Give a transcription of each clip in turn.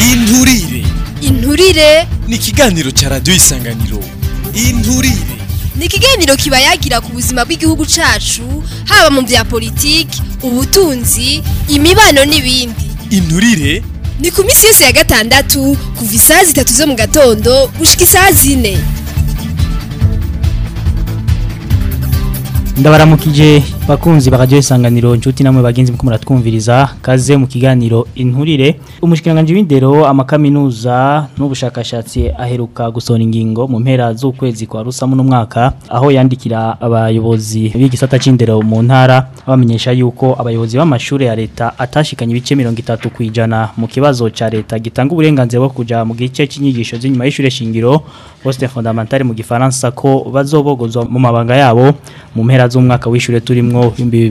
inturire inturire ni ikiganiro ca radiyo isanganiro inturire ni ikiganiro kiba yagira ku buzima bw'igihugu cacu haba mu vya politiki ubutunzi imibano n'ibindi inturire ni ku minsi yose ya gatandatu kuva isaha zitatu zo mu gatondo gushika isaha zine ndabaramukije bakunzi bakaje isanganiro inshuti namwe bagenzi muko muratwumviriza kaze mu kiganiro inturire umushikiranganje w'indero amakaminuza n'ubushakashatsi aheruka gusona ingingo mu mpera z'ukwezi kwa rusamu n'umwaka aho yandikira abayobozi b'igisata c'indero mu ntara bamenyesha yuko abayobozi b'amashure ya leta atashikanye ibice 30 kwijana mu kibazo ca leta gitanga uburenganzira bwo kuja mu gice c'inyigisho z'inyuma y'ishure shingiro poste fondamentale mu gifaransa ko bazobogozwa mu mabanga yabo mu mpera z'umwaka w'ishure turimwo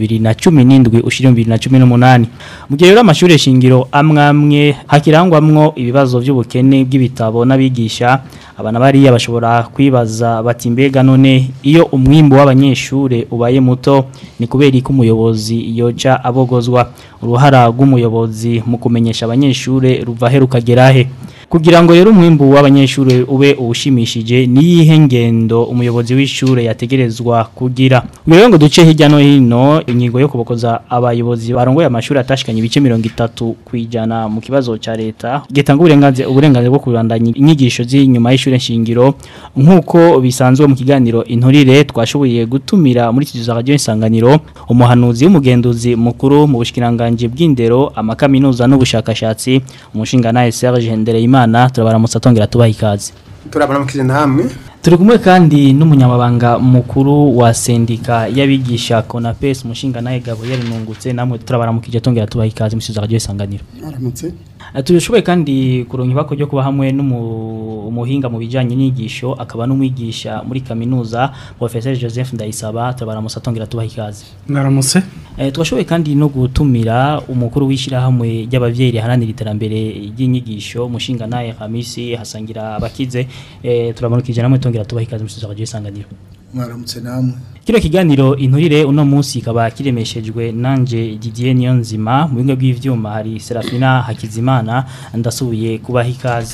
2017 ushira 2018 mu gihe rero amashure shingiro amwamwe hakirangwamwo ibibazo by'ubukene bw'ibitabo n'abigisha abana bariya bashobora kwibaza bati mbega none iyo umwimbo w'abanyeshure ubaye muto ni kubera ko umuyobozi yoca abogozwa uruhara rw'umuyobozi mu kumenyesha abanyeshure ruva he rukagera he kugira ngo rero umwimbu w'abanyeshure ube uwushimishije niyihe ngendo umuyobozi w'ishure yategerezwa kugira rero ngo duce hirya no hino inyigo yo kubokoza abayobozi barongoye amashuri atashikanye ibice 30 kwijana mu kibazo ca leta gitanga uburenganzira uburenganzira bwo kubandanya inyigisho z'inyuma y'ishure shingiro nkuko bisanzwe mu kiganiro inturire twashoboye gutumira muri kizizo radio isanganiro umuhanuzi w'umugenduzi mukuru mu bushikiranganje bw'indero amakaminuza n'ubushakashatsi umushinga naye Serge Ndereyimana imana turabaramutsa tongera tubaha ikaze turabaramukije namwe turi kumwe kandi n'umunyamabanga mukuru wa sendika y'abigisha Konapes umushinga naye Gabriel Nungutse namwe turabaramukije tongera tubaha ikaze mu radio isanganiro aramutse turashoboye kandi kuronka ibako ryo kuba hamwe n'umuhinga mu bijanye n'inyigisho akaba n'umwigisha muri kaminuza Professeur Joseph Ndayisaba turabaramutsa tongera tubaha ikaze mwaramutse Eh twashoboye kandi no gutumira umukuru w'ishirahamwe ry'abavyeyi riharanira iterambere ry'inyigisho umushinga naye Hamisi hasangira abakize eh turamanukije namwe tongera tubaha ikaze mu radio isanganiro mwaramutse namwe Kino kiganiro inturire uno munsi kaba kiremeshejwe nanje Didier Niyonzima mu binga bw'ivyuma hari Serafina Hakizimana ndasubiye kubaha ikaze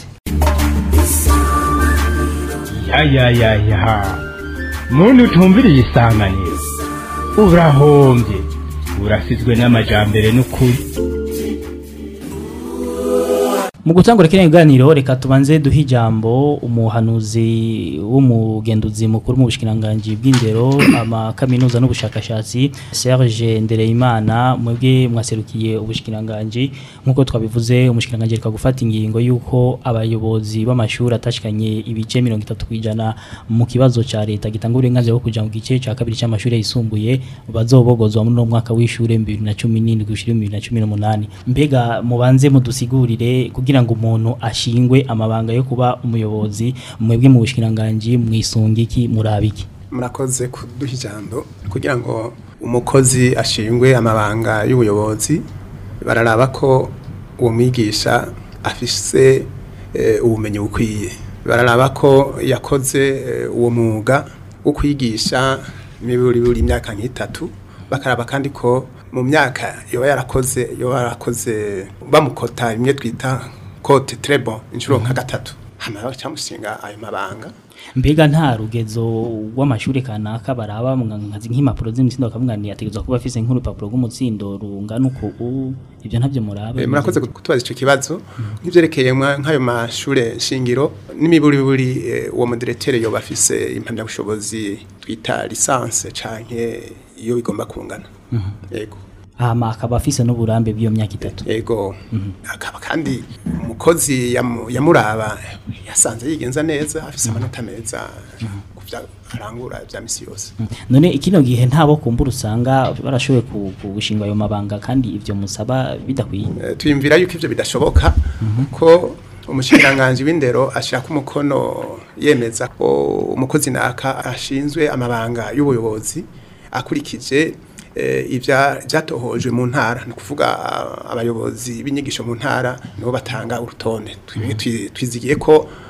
ya ya ya ya muntu utumviriye isanganiro urahombye urasizwe n'amajambere n'ukuri Mu gutangura kino kiganiro reka tubanze duha ijambo umuhanuzi w'umugenduzi mukuru mu bushikiranganje bw'indero amakaminuza n'ubushakashatsi Serge Ndereyimana mwebwe mwaserukiye ubushikiranganje nkuko twabivuze umushikiranganje reka gufata ingingo yuko abayobozi b'amashuri atashikanye ibice 30 kwijana mu kibazo ca leta gitanga uburenganzira bwo kuja mu gice ca kabiri c'amashuri yisumbuye bazobogozwa muri no mwaka w'ishure 2017 gushira 2018 mbega mubanze mudusigurire kugira ngo umuntu ashingwe amabanga yo kuba umuyobozi mwebwe mu bushikiranganje mwisungiki murabiki murakoze kuduha ijambo kugira ngo umukozi ashingwe amabanga y'ubuyobozi bararaba ko uwo mwigisha afise eh, ubumenyi bukwiye bararaba ko yakoze eh, uwo mwuga wo kwigisha miburi buri imyaka nk'itatu bakaraba kandi ko mu myaka yoba yarakoze yoba yarakoze bamukota imwe twita kote trebo inshuro nka gatatu hama bacamushinga ayo mabanga mbega nta rugezo rw'amashuri kanaka baraba nkazi nk'impapuro z'imitsindo bakamwaniye ategerezwa kuba afise nk'urupapuro rw'umutsindo rungana uku u- ibyo ntabyo muraba Eh, murakoze kutubaza ico kibazo nk'ivyerekeye mwa- nk'ayo mashure shingiro n'imiburiburi eh, uwo mudirektere yoba afise impamyabushobozi twita lisanse canke iyo bigomba kungana yego hama akaba afise n'uburambe bw'iyo myaka itatu yego akaba kandi umukozi yamu- yamuraba yasanze yigenza neza afise amanota meza kuvya arangura vya misi yose none ikino gihe ntabo kumbura usanga barashoboye ku- ku- gushinga ayo mabanga kandi ivyo musaba bidakwiye Eh, twiyumvira yuko ivyo bidashoboka ko umushikiranganji w'indero ashaka umukono yemeza ko umukozi naka ashinzwe amabanga y'ubuyobozi akurikije eh, ivya byatohojwe mu ntara ni kuvuga ah, abayobozi b'inyigisho mu ntara nibo batanga urutonde Twi- twi- twizigiye ko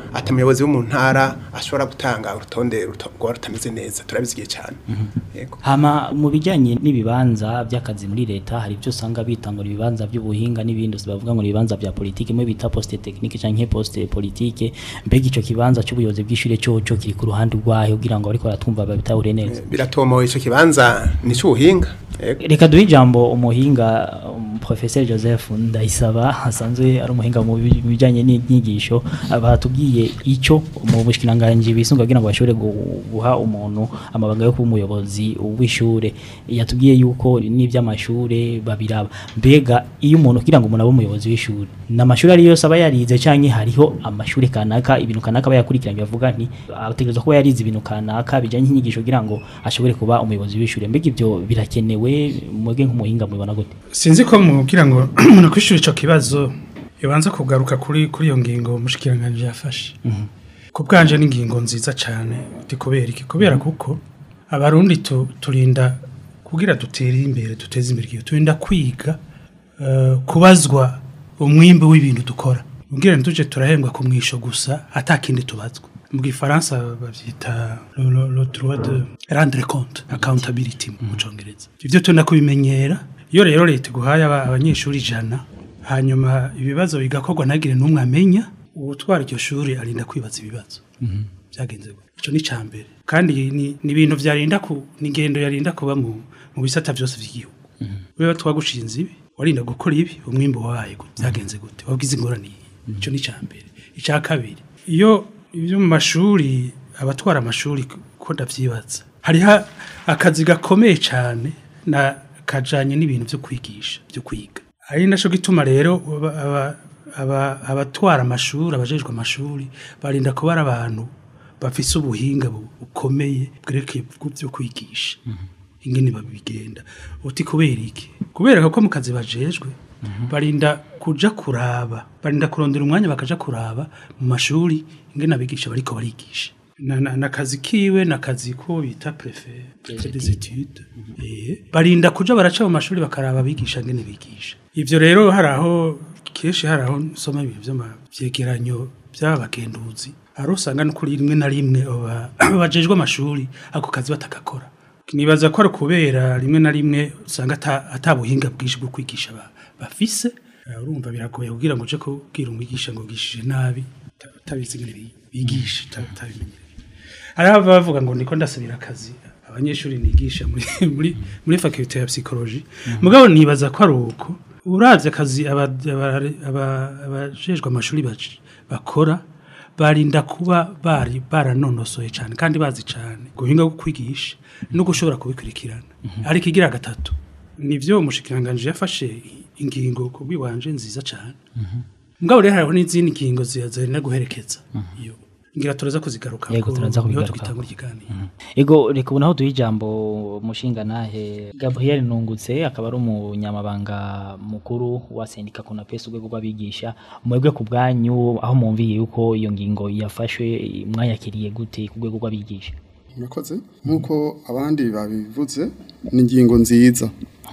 ati umuyobozi wo mu ntara ashobora gutanga urutonde ruto- rwaba rutameze neza turabizigiye cyane yego hama mu bijyanye n'ibibanza by'akazi muri leta hari ibyo usanga bita ngo ni ibibanza by'ubuhinga n'ibindi bavuga ngo ni ibibanza bya politiki muri bita poste technique cyangwa poste politique mbega icyo kibanza cy'ubuyobozi bw'ishure cyo cyo kiri ku ruhande rwayo kugira ngo ariko baratwumva babitahure neza biratomoye icyo kibanza ni cy'ubuhinga yego reka duhe ijambo umuhinga um, professeur joseph ndayisaba asanzwe ari umuhinga mu bi- mu bijyanye n'inyigisho batubwiye icyo mu bushikiranganje bisunga kugira ngo bashobore gu- guha umuntu amabanga yo kuba umuyobozi w'ishure yatubwiye yuko n'iby'amashure babiraba mbega iyo umuntu kugira ngo umuntu abe umuyobozi w'ishure n'amashuri ari yose aba yarize canke hariho amashuri kanaka ibintu kanaka aba yakurikiranye bavuga nti ategerezwa kuba yarize ibintu kanaka bijyanye n'inyigisho kugira ngo ashobore kuba umuyobozi w'ishure mbega ibyo birakenewe mwebwe nk'umuhinga mubibona gute sinzi ko mugira ngo umuntu kwishura ico kibazo yobanza kugaruka kuri kuri iyo ngingo umushikiranganje yafashe ku bwanje n'ingingo nziza cyane uti kubera iki kubera kuko abarundi tu- turinda kugira dutere imbere duteze imbere igihugu turinda kwiga eh, kubazwa umwimbi w'ibintu dukora ubwira tuje turahembwa ku mwisho gusa atakindi tubazwa mu gifaransa bavyita le- le le droit de rendre compte accountability mu congereza ivyo tunda kubimenyera iyo rero leta iguhaye aba- abanyeshuri ijana hanyuma ibibazo bigakorwa ntagire n'umwe amenya uwutwara iryo shuri arinda kwibaza ibibazo byagenze gute ico ni cambere kandi ni ni ibintu vyarinda ku ni ingendo yarinda kuba mu mu bisata byose by'igihugu wewe twagushinze ibi warinda gukora ibi umwimbo wabaye gute byagenze gute wabwize ingorane iyi ico ni cambere icya kabiri iyo ibyo mu mashuri abatwara amashuri ko ndavyibaza hariho akazi gakomeye cyane na kajanye n'ibintu byo kwigisha byo kwiga ari naco gituma rero aba- aba- aba- abatwara amashuri abajejwe amashuri barinda kuba ari abantu bafise ubuhinga bu- bukomeye bwerekeye ku byo kwigisha ingene babigenda uti kubera iki kubera ko mu kazi bajejwe barinda kuja kuraba barinda kurondera umwanya bakaja kuraba mu mashuri ingene abigisha bariko barigisha na, na, na kazi kiwe na kazi ko bita prefet prefet des études eh barinda kuja baraca mu mashuri bakaraba abigisha ngene bigisha ivyo rero haraho kenshi haraho nsoma ibintu vy'amavyegeranyo by'abagenduzi hari usanga no kuri rimwe na rimwe aba- bajejwe amashuri ako kazi batakakora nibaza ko ari kubera rimwe na rimwe usanga ata- ata buhinga bwinshi bwo kwigisha ba- bafise Eh, urumva biragoye kugira ngo uje kubwira umwigisha ngo wigishije nabi uta- utabizi ingene bi- bigisha uta- utabimenyereye hari abava bavuga ngo ndiko ndasabira akazi abanyeshuri nigisha muri muri muri faculté ya psychologie mugabo nibaza ko ari uko uravye akazi aba- aba- aba- abajejwe amashuri bac- bakora barinda kuba bari baranonosoye cyane kandi bazi cyane guhinga bwo kwigisha no gushobora kubikurikirana ariko igira gatatu nivyo umushikiranganje yafashe ingingo ku bwiwanje nziza cyane mugabo rero hariho n'izindi ngingo zizana guherekeza iyo ngira turaza kuzigaruka Yego, turaza kubigaruka. twitangura ikiganiro ego reka ubu naho duhe ijambo umushinga nahe gabriel nungutse akaba ari umunyamabanga mukuru wa sendika kunapesi urwego rw'abigisha mwebwe ku bwanyu aho mwumviye yuko iyo ngingo yafashwe mwayakiriye gute ku rwego rw'abigisha murakoze nk'uko abandi babivuze ni ingingo nziza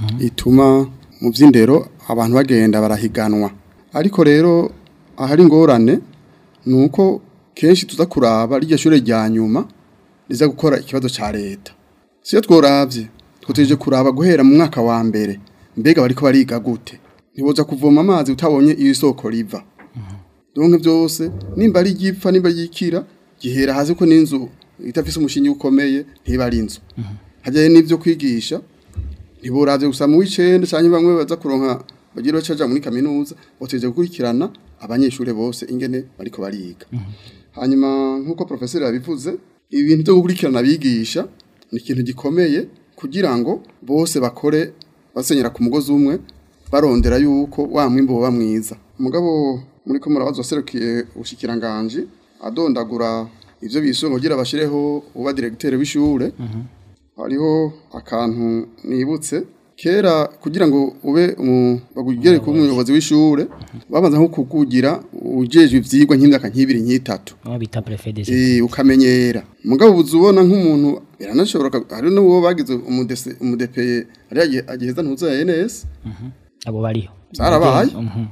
ituma mu by'indero abantu bagenda barahiganwa ariko rero ahari ingorane ni uko kenshi tuza kuraba rirya shure rya nyuma riza gukora ikibazo cya leta siyo tworabye twoteje kuraba guhera mu mwaka wa mbere mbega bariko bariga gute ntiboza kuvoma amazi utabonye iyo isoko riva donke byose nimba ari igipfa nimba yikira gihera hasi ko n'inzu itafise umushinyi ukomeye ntiba ari inzu hajyaye n'ibyo kwigisha ntiburavye gusa mu w'icenda canke bamwe baza kuronka bagira bacaja muri kaminuza boteje gukurikirana abanyeshure bose ingene bariko bariga hanyuma nk'uko profeseri yabivuze ibintu byo gukurikirana abigisha ni ikintu gikomeye kugira ngo bose bakore basenyera ku mugozi umwe barondera yuko wa mwimbo woba mwiza umugabo muri ko murabaza waserukiye ubushikiranganje adondagura ivyo bisungo kugira bashireho uba directeur w'ishure hariho akantu nibutse kera kugira ngo ube umu- bagugere kuba umuyobozi w'ishure babanza nko kukugira ujejwe ivyigwa nk'imyaka nk'ibiri nk'itatu aho bita prefet des eh ukamenyera mugabo ubuze ubona nk'umuntu biranashobora ka- hari n'uwo bagize umudese umudepeye ari agiheza ntuza ya NS abo bariho Zarabaye. Mhm.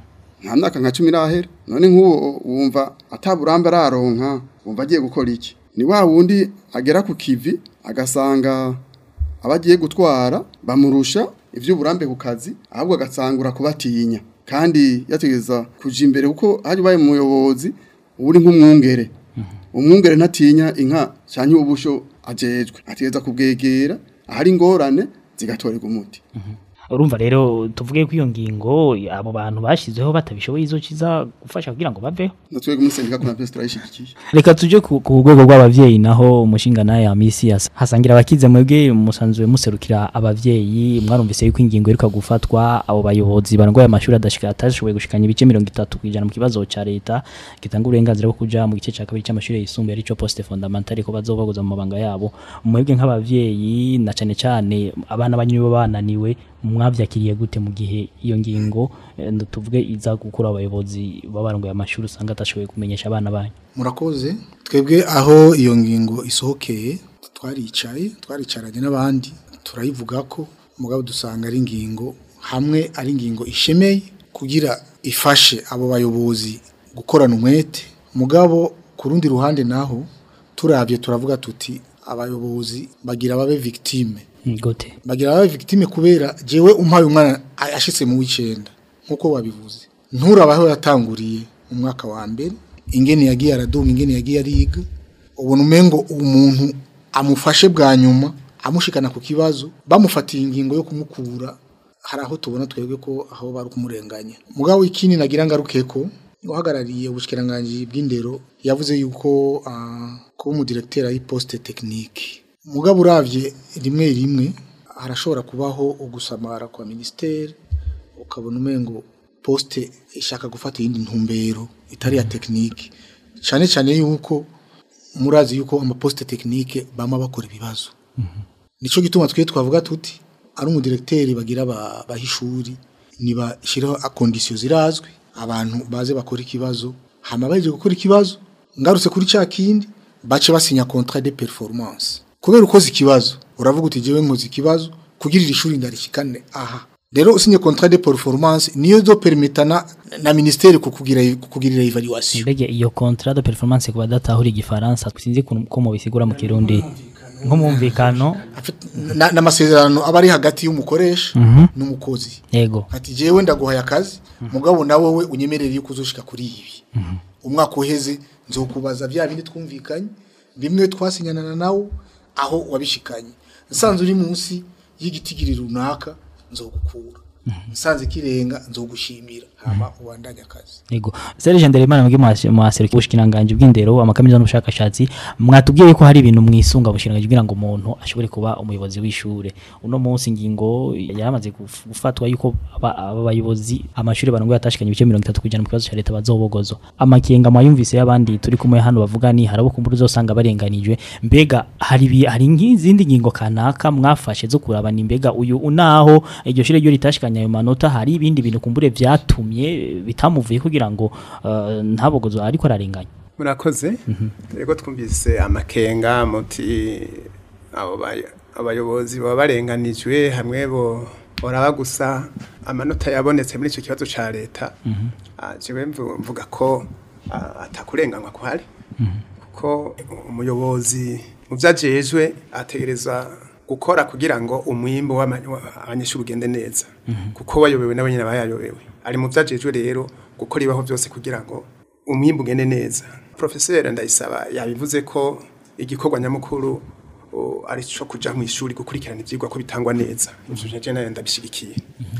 nta myaka nka cumi irahera none nk'uwo wumva ataburambe araronka wumva agiye gukora iki ni wa wundi agera ku kivi agasanga abagiye gutwara bamurusha iby'uburambe ku kazi ahubwo agasangura kubatinya kandi yategeza kuja imbere kuko hari baye umuyobozi uri nk'umwungere umwungere ntatinya inka cyane ubusho ajejwe ategeza kubwegera ahari ingorane zigatorerwa umuti urumva rero tuvuge ko iyo ngingo abo bantu bashizeho batabishoboye izo kiza gufasha kugira ngo baveho natwebwe muri sendika kuna pesi turayishigikiye reka tuje ku ku rwego rw'abavyeyi naho umushinga naye ya misi yasa hasangira abakize mwebwe musanzwe muserukira abavyeyi mwarumvise yuko ingingo iruka gufatwa abo bayobozi barongoye amashuri adashika atashoboye gushikanya ibice 30 kwijana mu kibazo ca leta gitanga uburenganzira bwo kuja mu gice ca kabiri c'amashuri yisumbuye arico poste fondamentale ko bazobagoza mu mabanga yabo mwebwe nk'abavyeyi na cane cane abana banyu bananiwe mwavyakiriye gute mu gihe iyo ngingo eh, tuvuge iza gukura abayobozi babarongoye amashuri usanga atashoboye kumenyesha abana banyu murakoze twebwe aho iyo ngingo isohokeye twaricaye twaricaranye n'abandi turayivuga ko mugabo dusanga ari ingingo hamwe ari ingingo ishemeye kugira ifashe abo bayobozi gukorana umwete mugabo ku rundi ruhande naho turabye turavuga tuti abayobozi bagira babe victime gute bagira babe victime kubera jewe umpaye umwana ashitse mu w'icenda nkuko wabivuze nturabaho yatanguriye mu mwaka wa mbere ingene yagiye aradunga ingene yagiye ariga ubona umengo umuntu amufashe bwa nyuma amushikana ku kibazo bamufatiye ingingo yo kumukura hari aho tubona twebwe ko aho bari kumurenganya mugabo ikindi nagira ngaruke ko uhagarariye ubushikiranganje bw'indero yavuze yuko uh, kuba umudirecteur ari poste technique mugabo uravye rimwe rimwe harashobora kubaho ugusamara kwa ministere ukabona umengo poste ishaka gufata iyindi ntumbero itari ya technique cyane cyane yuko murazi yuko amaposte technique bama bakora ibibazo nico gituma twe twavuga tuti ari umudirecteur bagira bahishuri niba shiraho conditions zirazwi abantu baze bakora ikibazo hama baje gukora ikibazo ngarutse kuri cya kindi bace basinya contrat de performance kubera ukoze ikibazo uravuga uti jewe nkoze ikibazo kugira iri shuri ndarishikane aha rero usinye contrat de performance niyo zo permetana na ministère kukugira kukugirira evaluation mbege iyo contrat de performance kuba datahura igifaransa sinzi ko mu bisigura mu kirundi nko mumvikano n'amasezerano aba ari hagati y'umukoresha n'umukozi yego ati jewe ndaguhaye akazi mugabo nawe we unyemerere yuko uzoshika kuri ibi umwaka uheze nzokubaza bya bindi twumvikanye bimwe twasinyana nawo aho wabishikanye nsanze uri munsi y'igitigiri runaka nzogukura nsanze kirenga nzogushimira hama ubandanye akazi yego Serge Nderemana mwige mwaserukiye ubushikiranganje bw'indero amakaminuza n'ubushakashatsi mwatubwiye ko hari ibintu mwisunga ubushikiranganje kugira ngo umuntu ashobore kuba umuyobozi w'ishure uno munsi ingingo yaramaze gufatwa yuko aba bayobozi amashuri barongo yatashikanye ibice 30 kujana mu kibazo cya leta bazobogozo amakenga mayumvise y'abandi turi kumwe hano bavuga ni harabo kumbura uzosanga barenganijwe mbega hari hari nk'izindi ngingo kanaka mwafashe zo kurabana imbega uyu unaho iryo shire ryo ritashikanye ayo manota hari ibindi bintu kumbure vyatumye bitamuvuye kugira ngo uh, ntabogozo ariko ararenganya murakoze rego twumvise amakenga muti abo abayobozi baba barenganijwe hamwe bo oraba gusa amanota yabonetse muri icyo kibazo ca leta jewe mvuga ko atakurenganywa kuhari kuko umuyobozi mu vyajejwe ategereza gukora kugira ngo umwimbo w'abanyeshuri ugende neza kuko wayobewe nabo nyine bayayobewe ari mu vyajejwe rero gukora ibaho byose kugira ngo umwimbo ugende neza professeur ndayisaba yabivuze ko igikorwa nyamukuru ari cyo kuja mu ishuri gukurikirana ivyigwa ko bitangwa neza ivyo je nayo ndabishigikiye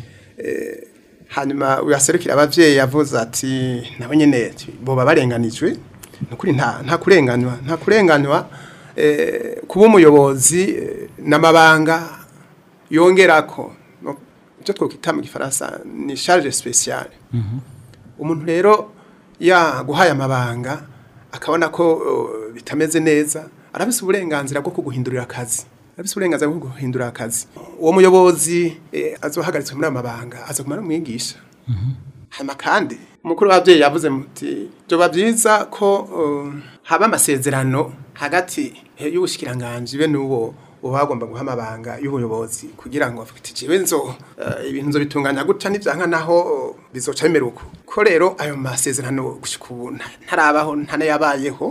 eh hanyuma uyaserukira abavyeyi yavuze ati nabo nyene boba barenganijwe nukuri nta nta kurenganywa nta kurenganywa eh kuba umuyobozi n'amabanga yongerako icyo twokwita mu gifaransa ni charge spéciale umuntu rero yaguhaye amabanga akabona ko bitameze neza arabise uburenganzira bwo kuguhindurira akazi arabise uburenganzira bwo kuguhindurira akazi uwo muyobozi azohagaritswe muri amabanga aza kumara umwigisha hanyuma kandi umukuru w'ababyeyi yavuze muti byoba byiza ko haba amasezerano hagati y'ubushikiranganje be n'uwo uba wagomba guha amabanga y'ubuyobozi kugira ngo afite jewe nzo ibintu nzo bitunganya gutya n'ivyanka naho bizoca bimera uko ko rero ayo masezerano gushika ubu nta- ntarabaho ntanayabayeho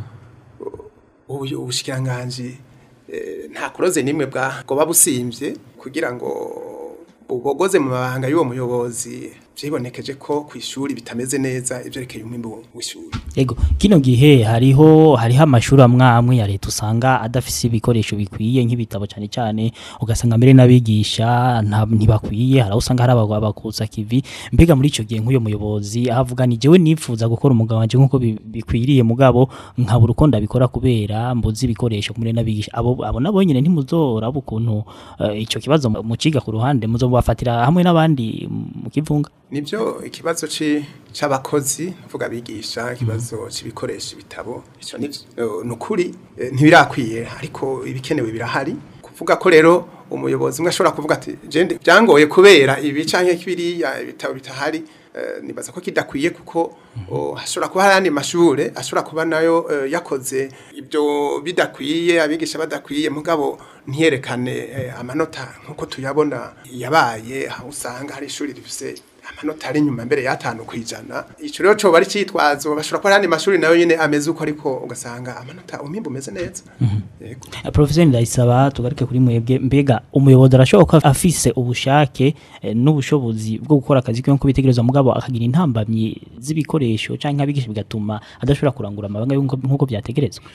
ubu ubushikiranganji eh, nta kuroze nimwe bwa goba busimvye kugira ngo bubogoze mu mabanga y'uwo muyobozi vyibonekeje ko ku ishuri bitameze neza ivyerekeye umwimbu w'ishuri Ego kino gihe hariho hariho amashuri amwe amwe ya leta usanga adafise ibikoresho bikwiye nk'ibitabo cyane cyane ugasanga mbere n'abigisha nta ntibakwiye hari aho usanga hari abagwa bakuza kivi mbega muri ico gihe nk'uyo muyobozi ahavuga ni jewe nifuza gukora umugabo wanje nk'uko bi- bikwiriye mugabo nkabura uko ndabikora kubera mbuzi ibikoresho kumure n'abigisha abo abo nabo nyene ntimuzoraba ukuntu eh, ico kibazo muciga ku ruhande muzobafatira hamwe n'abandi mu kivunga nibyo ikibazo ci c'abakozi vuga bigisha ikibazo c'ibikoresho ibitabo ico ni nukuri ntibirakwiye ariko ibikenewe birahari kuvuga ko rero umuyobozi umwe ashobora kuvuga ati jende byangoye kubera ibi canke kibiriya ibitabo bitahari eh, nibaza ko kidakwiye kuko oh, hashobora kuba hari andi mashure ashobora kuba nayo eh, yakoze ibyo bidakwiye abigisha badakwiye mugabo ntiyerekane eh, amanota nkuko tuyabona yabaye aho usanga hari ishuri rifise amanota ari inyuma mbere y'atanu kwijana ico rero coba ari citwazo bashobora kuba hari andi mashuri nayo nyene ameze uko ariko ugasanga amanota umwimbu umeze neza yego Eh, Professor Ndayisaba tugaruke kuri mwebwe mbega umuyobozi arashoboka afise ubushake eh, n'ubushobozi bwo gukora akazi kiwe nko bitegerezwa mugabo akagira intambamyi z'ibikoresho canke abigisha bigatuma adashobora kurangura amabanga y'uko- nk'uko byategerezwa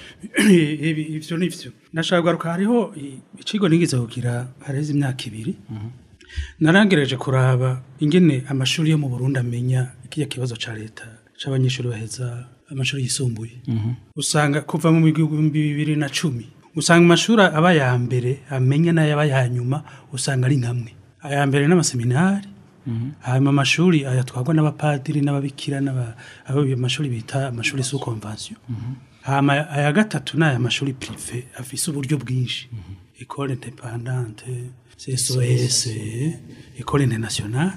ibi ivyo nivyo nashaka kugaruka hariho i- ikigo nigeze kugira hareze imyaka ibiri narangerageje kuraba ingene amashuri yo mu Burundi amenya kiya kibazo ca leta c'abanyeshuri baheza amashuri yisumbuye usanga kuva mu bihumbi bibiri na cumi usanga amashuri aba ya mbere amenya n'ayaba ya nyuma usanga ari nkamwe aya mbere n'amaseminari hanyuma amashuri ayatwarwa n'abapadiri n'ababikira n'aba abo ayo mashuri bita amashuri sous convention hama aya gatatu ni aya mashuri prive afise uburyo bwinshi école indépendante CSOS école internationale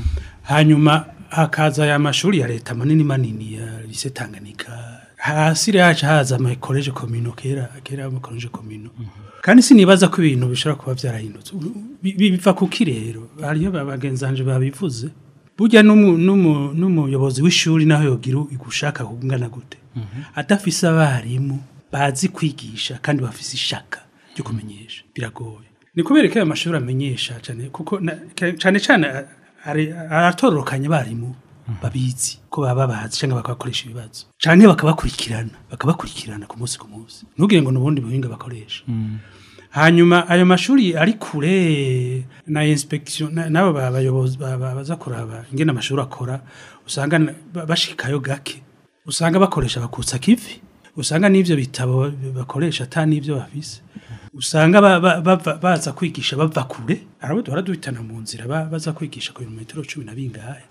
hanyuma hakaza aya mashuri ya leta manini manini ya lycée Tanganyika hasi yacu haza ama college communaux kera kera ama college communaux kandi sinibaza ko ibintu bishobora kuba byarahindutse Bi- bi- biva kuki rero hariyo babagenzanje babivuze burya n'umu- n'umu- n'umuyobozi w'ishuri naho yogira igushaka kungana gute adafise abarimu bazi kwigisha kandi bafise ishaka ryo kumenyesha biragoye ni kubera ko ayo mashuri amenyesha cyane kuko na- ke- cyane cyane a- ari- aratororokanya abarimu babizi ko baba bazi cyangwa bakabakoresha ibibazo cyane bakabakurikirana bakabakurikirana ku munsi ku munsi ntugire ngo n'ubundi buhinga bakoresha hanyuma ayo mashuri ari kure na inspection na- nabo ba- bayobozi ba- ba- baza kuraba ingene amashuri akora usanga na- ba- bashikayo gake usanga bakoresha bakutsa kivi usanga n'ivyo bitabo bakoresha ata n'ivyo bafise usanga ba- ba- bava- baza kwigisha bava kure arabo duhora duhitana mu nzira ba- baza kwigisha ku birometero cumi na bingahe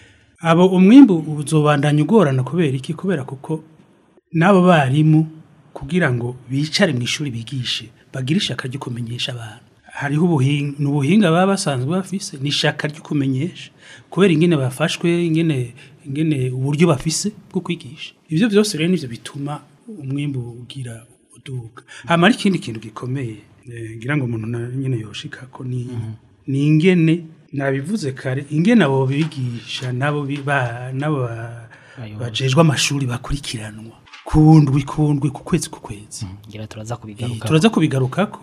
abo umwimbu uzobandanya ugorana kubera iki kubera kuko n'abo barimu kugira ngo bicare mu ishuri bigishe bagire ishaka ryo kumenyesha abantu hariho ubuhinga ni ubuhinga baba basanzwe bafise ni ishaka ryo kumenyesha kubera ingene bafashwe ingene ingene uburyo bafise bwo kwigisha ivyo vyose rero nivyo bituma umwimbu ugira uduga hama ari ikindi kintu gikomeye eh, ngira ngo umuntu na- nyene yoshika ko ni ni ingene nabivuze kare ingene abo bigisha nabo bi- ba- nabo ba- bajejwe amashuri bakurikiranwa kundwi kundwi ku kwezi ku kwezi ngira turaza Eh, kubigaruka turaza kubigarukako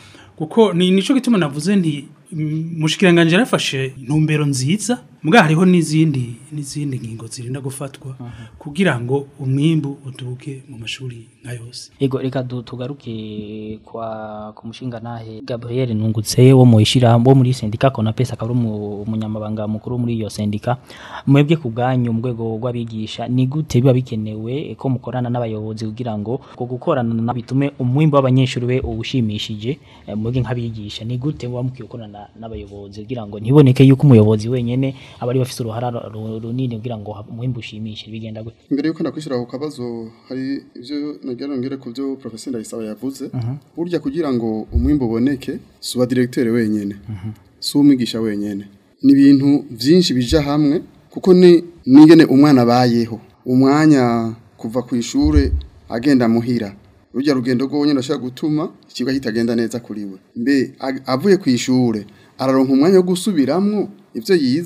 kuko ni nico gituma navuze nti mm, mushikiranganje yarafashe intumbero nziza mbwa hariho n'izindi n'izindi ngingo zirinda gufatwa kugira ngo umwimbu uduke mu mashuri nka yose Ego reka du- tugaruke kwa ku mushinga nahe Gabriel Nungutse wo mu ishira wo muri sendika kona pesa akaba ari umu- umunyamabanga mukuru muri iyo sendika mwebwe ku bwanyu mu rwego rw'abigisha ni gute biba bikenewe ko mukorana n'abayobozi kugira ngo ko gukorana na bitume umwimbo w'abanyeshuri we uwushimishije eh, mwebwe nk'abigisha ni gute muba mukwiye gukorana n'abayobozi kugira ngo ntiboneke yuko umuyobozi wenyene aba ari bafite uruhara ru- runini kugira ngo umwimbo ushimishe bigenda gute Mbere yuko nakwishyura ku kabazo hari ibyo nagira ngere ku byo Professor Ndayisaba yavuze burya kugira ngo umwimbo uboneke si uwa directeur wenyene si umwigisha wenyene ni ibintu byinshi bija hamwe kuko ni ningene umwana abayeho umwanya kuva ku ishure agenda muhira rujya rugendo rwonyine ashobora gutuma ikigo kitagenda neza kuri we mbe ag- avuye ku ishure araronka umwanya wo gusubiramwo ibyo yize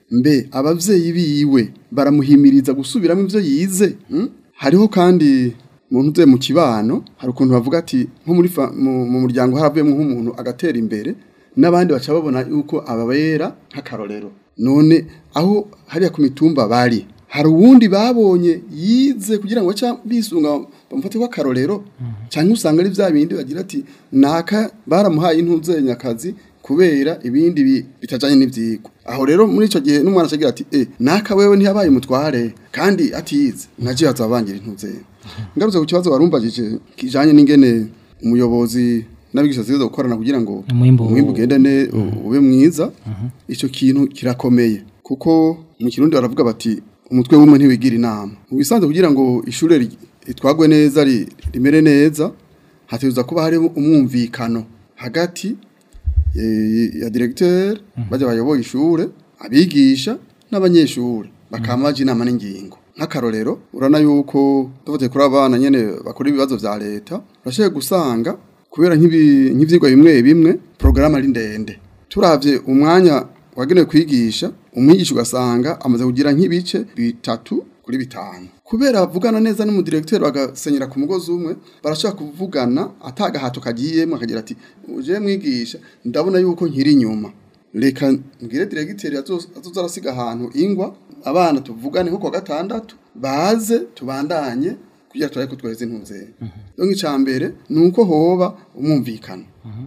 mbe abavyeyi biwe baramuhimiriza gusubiramo ivyo yize mm? hariho kandi muntu uze mu kibano hari ukuntu bavuga ati nko muri fa- mu mu muryango haravuyemo nk'umuntu agatera imbere n'abandi baca babona yuko ababera nk'akarorero none aho hariya ku mitumba bari hari uwundi babonye yize kugira ngo baca bisunga bamufate ko akarorero cyangwa usanga ari bya bindi bagira ati naka baramuhaye intuzenyakazi kubera ibindi bi- bitajanye n'ivyigwa aho rero muri ico gihe n'umwana acagira ati eh naka wewe ntiyabaye umutware kandi atize naje azabangira intuzenya ngarutse ku kibazo warumbajije kijanye n'ingene umuyobozi n'abigisha ziza gukorana kugira ngo Umwimbu- umwimbu ugende ne ube mwiza ico kintu kirakomeye kuko mu kirundi baravuga bati umutwe w'umwe ntiwigira inama mu bisanzwe kugira ngo ishure ri- ritwagwe neza ri- rimere neza hategerezwa kuba hari umwumvikano hagati eh, ya directeur bajya bayoboye ishure abigisha n'abanyeshure bakamaje inama n'ingingo nk'akarorero urana yuko tuvuze kuri abana nyene bakora ibibazo vya leta urashoboye gusanga kubera nk'ibi- nk'ivyigwa bimwe bimwe porogaramu ari ndende turavye umwanya wagenewe kwigisha umwigisha ugasanga amaze kugira nk'ibice bitatu kuri bitanu kubera bavugana neza n'umudirekteur bagasenyera ku mugozi umwe barashaka kuvugana atagahato kagiyemo akagira ati uje mwigisha ndabona yuko nkiri inyuma reka mbwire diregiteri azoza arasiga ahantu ingwa abana tuvugane nko kuwa gatandatu baze tubandanye kugira turabe ko twaheze intuze rero nk'icya mbere ni uko hoba umwumvikano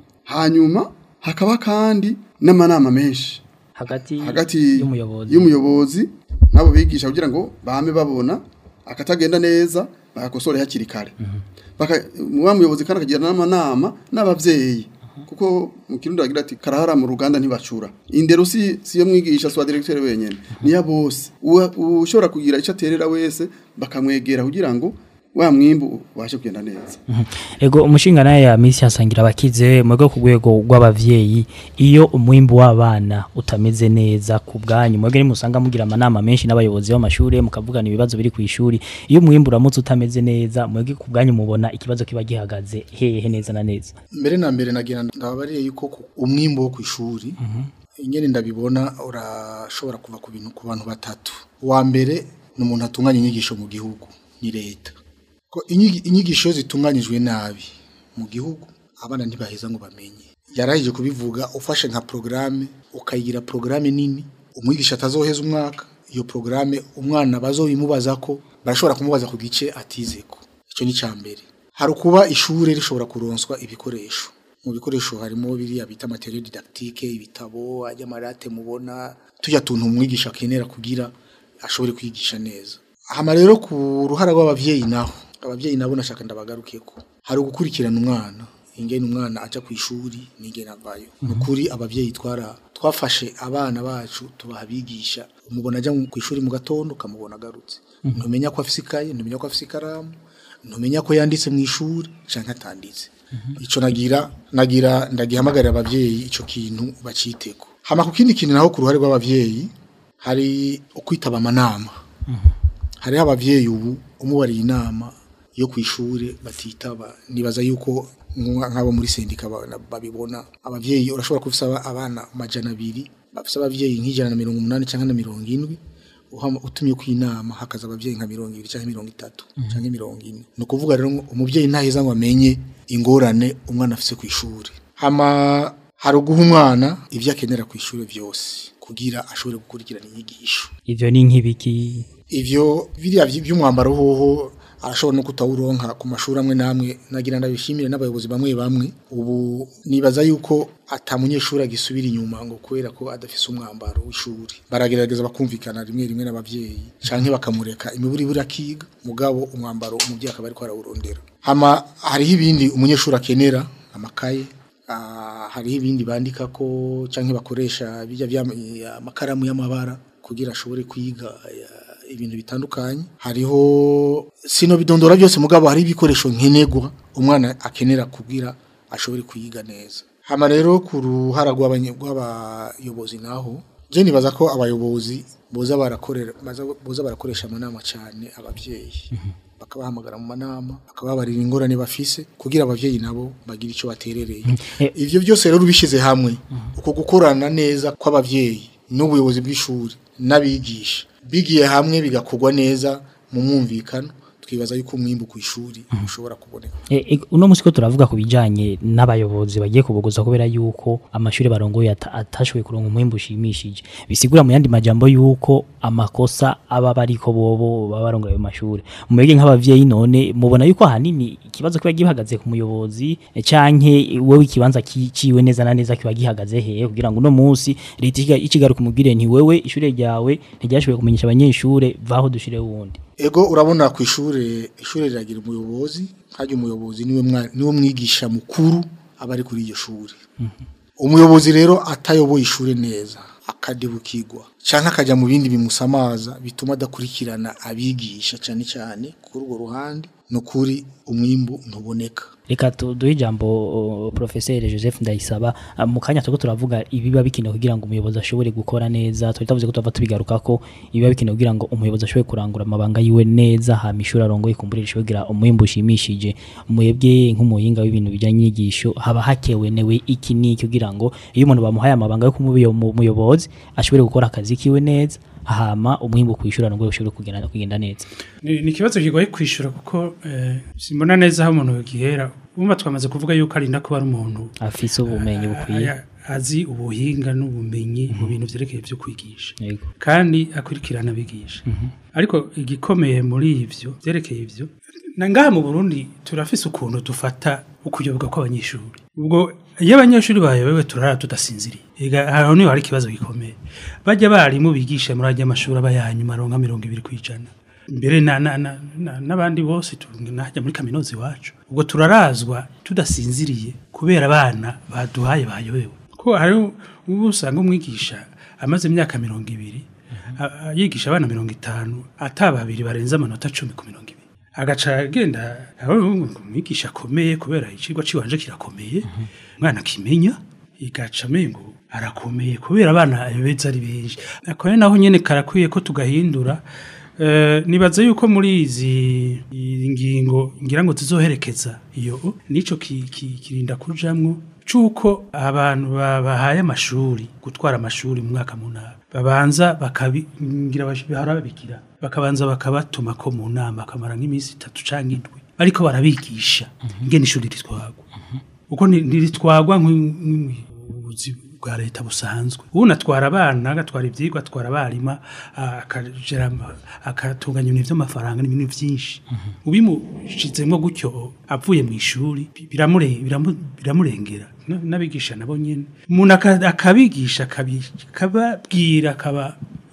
hanyuma hakaba kandi n'amanama menshi hagati hagati y'umuyobozi y'umuyobozi n'abo bigisha kugira ngo bame babona akatagenda neza bagakosore hakiri kare Baka- wa muyobozi kandi akagira n'amanama n'abavyeyi kuko mu kirundi bagira ati karahara mu ruganda ntibacura indero si si yo mwigisha si wa directeur wenyene niya bose Uwa- ushobora kugira icyo aterera wese bakamwegera kugira ngo wa mwimbu ubashe kugenda neza ego umushinga naye ya misi hasangira abakize mwebwe ku rwego rw'abavyeyi iyo umwimbu w'abana utameze neza ku bwanyu mwebwe nimusanga mugira amanama menshi n'abayobozi b'amashuri mukavugana ibibazo biri ku ishuri iyo umwimbu uramutse utameze neza mwebwe ku bwanyu mubona ikibazo kiba gihagaze hehe neza na neza mbere na mbere nagira ndababariye yuko ku- umwimbo wo ku ishuri ingene ndabibona urashobora kuva ku bintu ku bantu batatu uwa mbere ni umuntu atunganya inyigisho mu gihugu ni leta ko inyigi- inyigisho iyo zitunganyijwe nabi mu gihugu abana ntibaheza ngo bamenye yarahije kubivuga ufashe nka porogaramu ukayigira porogaramu nini umwigisha atazoheza umwaka iyo porogaramu umwana bazobimubaza ko barashobora kumubaza ku gice atizeko icyo ni icya mbere hari ukuba ishuri rishobora kuronswa ibikoresho mu bikoresho harimo biriya bita materiel didactique ibitabo ajya amarate mubona tujya tuntu umwigisha akenera kugira ashobore kwigisha neza hama rero ku ruhara rw'abavyeyi naho abavyeyi nabo nashaka ndabagarukeko hari ugukurikirana umwana ingene umwana aja ku ishuri n'ingene avayo ni ukuri abavyeyi twara twafashe abana bacu tubaha abigisha umubona aja ku ishuri mu gatondo ukamubona agarutse ntumenya ko afise ikaye ntumenya ko afise ikaramu ntumenya ko yanditse mu ishuri canke atanditse ico nagira nagira ndagihamagarira abavyeyi ico kintu baciteko hama ku kindi kintu naho ku ruhare rw'abavyeyi hari ukwitaba amanama hariho abavyeyi ubu umubariye inama yo ku ishure batitaba nibaza yuko nka- nk'abo muri sendika ba- babibona abavyeyi urashobora kufisa abana majana abiri bafise abavyeyi nk'ijana na mirongo umunani cyangwa na mirongo indwi uhama- utumye ku inama hakaza abavyeyi nka mirongo ibiri cyangwa mirongo itatu cyangwa mirongo ine ni ukuvuga rero ngo umuvyeyi ntaheza ngo amenye ingorane umwana afise ku ishuri hama hari uguha umwana ivyo akenera ku ishuri vyose kugira ashobore gukurikirana inyigisho ivyo ni nk'ibiki ivyo biriya vy- vy'umwambaro hoho arashobora no kutawuronka ku mashuri amwe namwe nagira ndabishimire n'abayobozi bamwe bamwe ubu nibaza yuko ata munyeshuri agisubira inyuma ngo kubera ko adafise umwambaro w'ishuri baragerageza bakumvikana rimwe rimwe n'abavyeyi canke bakamureka imiburi ibura akiga mugabo umwambaro umuvyeyi akaba ariko arawurondera hama hariho ibindi umunyeshuri akenera amakaye Ah, hariho ibindi bandika ko canke bakoresha bijya vya amakaramu y'amabara kugira ashobore kwiga eh, ibintu bitandukanye hariho sino bidondora byose mugabo hari ibikoresho nkenerwa umwana akenera kugira ashobore kwiga neza hama rero ku ruhara rw'abanye- rw'abayobozi naho je nibaza ko abayobozi boza barakorera baza- boza barakoresha amanama cyane abavyeyi bakabahamagara mu manama bakababarira ingorane bafise kugira abavyeyi nabo bagire ico baterereye Eh. ivyo byose rero bishize hamwe uko gukorana neza kw'abavyeyi n'ubuyobozi bw'ishuri n'abigisha bigiye hamwe bigakorwa neza mu mwumvikano twibaza yuko umwimbu ku ishuri ushobora kuboneka E, e, uno musi ko turavuga ku bijanye n'abayobozi bagiye kubogoza kubera yuko amashuri barongoye ata- atashoboye kuronka umwimbu ushimishije bisigura mu yandi majambo yuko amakosa aba bariko bobo baba barongoye ayo mashuri mubege nk'abavyeyi none mubona yuko ahanini ikibazo kiba gihagaze ku muyobozi e, canke wewe ikibanza ki- ciwe neza na neza kiba gihagaze hehe kugira ngo uno musi leta ikiga- ikigaruka umubwire nti wewe ishure ryawe ntiryashoboye kumenyesha abanyeshure vaho dushire wundi ego urabona ku ishure ishure riragira umuyobozi kandi umuyobozi niwe mwa- niwe mwigisha mukuru aba ari kuri iryo shuri umuyobozi rero atayoboye ishure neza akadebukirwa cyangwa akajya mu bindi bimusamaza bituma adakurikirana abigisha cyane cyane kuri urwo ruhande ni ukuri umwimbu ntuboneka Reka tu- duhe ijambo uh, Professeur Joseph Ndayisaba uh, mu kanya turiko turavuga ibiba bikenewe kugira ngo umuyobozi ashobore gukora neza twari tavuze ko tuva tubigaruka ko ibiba bikenewe kugira ngo umuyobozi ashobore kurangura amabanga yiwe neza hama ishuri arongoye kumburira ishobora kugira umwimbu ushimishije mwebwe nk'umuhinga w'ibintu bijyanye n'inyigisho haba hakenewe iki n'iki kugira ngo iyo umuntu bamuhaye amabanga yo kumuba umuyobozi ashobore gukora akazi kiwe neza hama umwimbu ku ishuri arongoye ushobore kugenda kugenda neza ni ni ikibazo kigoye kwishyura kuko eh, simbona neza aho umuntu gihera umva twamaze kuvuga yuko arinda kuba ari umuntu afise ubumenyi bukwiye aya- azi ubuhinga n'ubumenyi mu bintu byerekeye byo kwigisha Yego. kandi akurikirana abigisha ariko igikomeye muri ivyo byerekeye ivyo na ngaha mu Burundi turafise ukuntu dufata ukuyoboka kw'abanyeshuri ubwo iyo abanyeshuri bayobewe turara tudasinziriye ega aho niho hari ikibazo gikomeye bajya barimu bigisha muri ajya amashuri aba yanyuma aronka mirongo ibiri ku ijana mbere na- na- na- na- n'abandi bose tu- najya muri kaminuza iwacu ubwo turarazwa tudasinziriye kubera abana baduhaye bayobewe ko hari ubu usanga umwigisha amaze imyaka mirongo ibiri a- a- yigisha abana mirongo itanu ata babiri barenze amanota cumi ku mirongo ibiri agaca agenda aho umwigisha akomeye kubera icigwa ciwanje kirakomeye umwana akimenya igaca amengo arakomeye kubera abana beza ari benshi ako naho nyene karakwiye ko tugahindura Eh, nibaza yuko muri izi iyi ngingo ngira ngo zizoherekeza iyo nico ki- ki- kirinda kujamwo cuko abantu ba- bahaye amashuri gutwara amashuri mu mwaka munara babanza bakabigira bahora babikira bakabanza bakabatuma ko mu nama akamara nk'iminsi itatu canke indwi bariko barabigisha ingene ishuri ritwagwa uko ni- ntiritwagwa nk'ubuzi bwa leta busanzwe ubu atwara abana agatwara ibyigwa atwara abarimu akagera ama- akatunganya ibintu by'amafaranga n'ibintu byinshi ubimushizemo gutyo avuye mu ishuri bi- biramure- biramu- biramurengera Na- n'abigisha nabo nyine umuntu aka- akabigisha akabi- akababwira akaba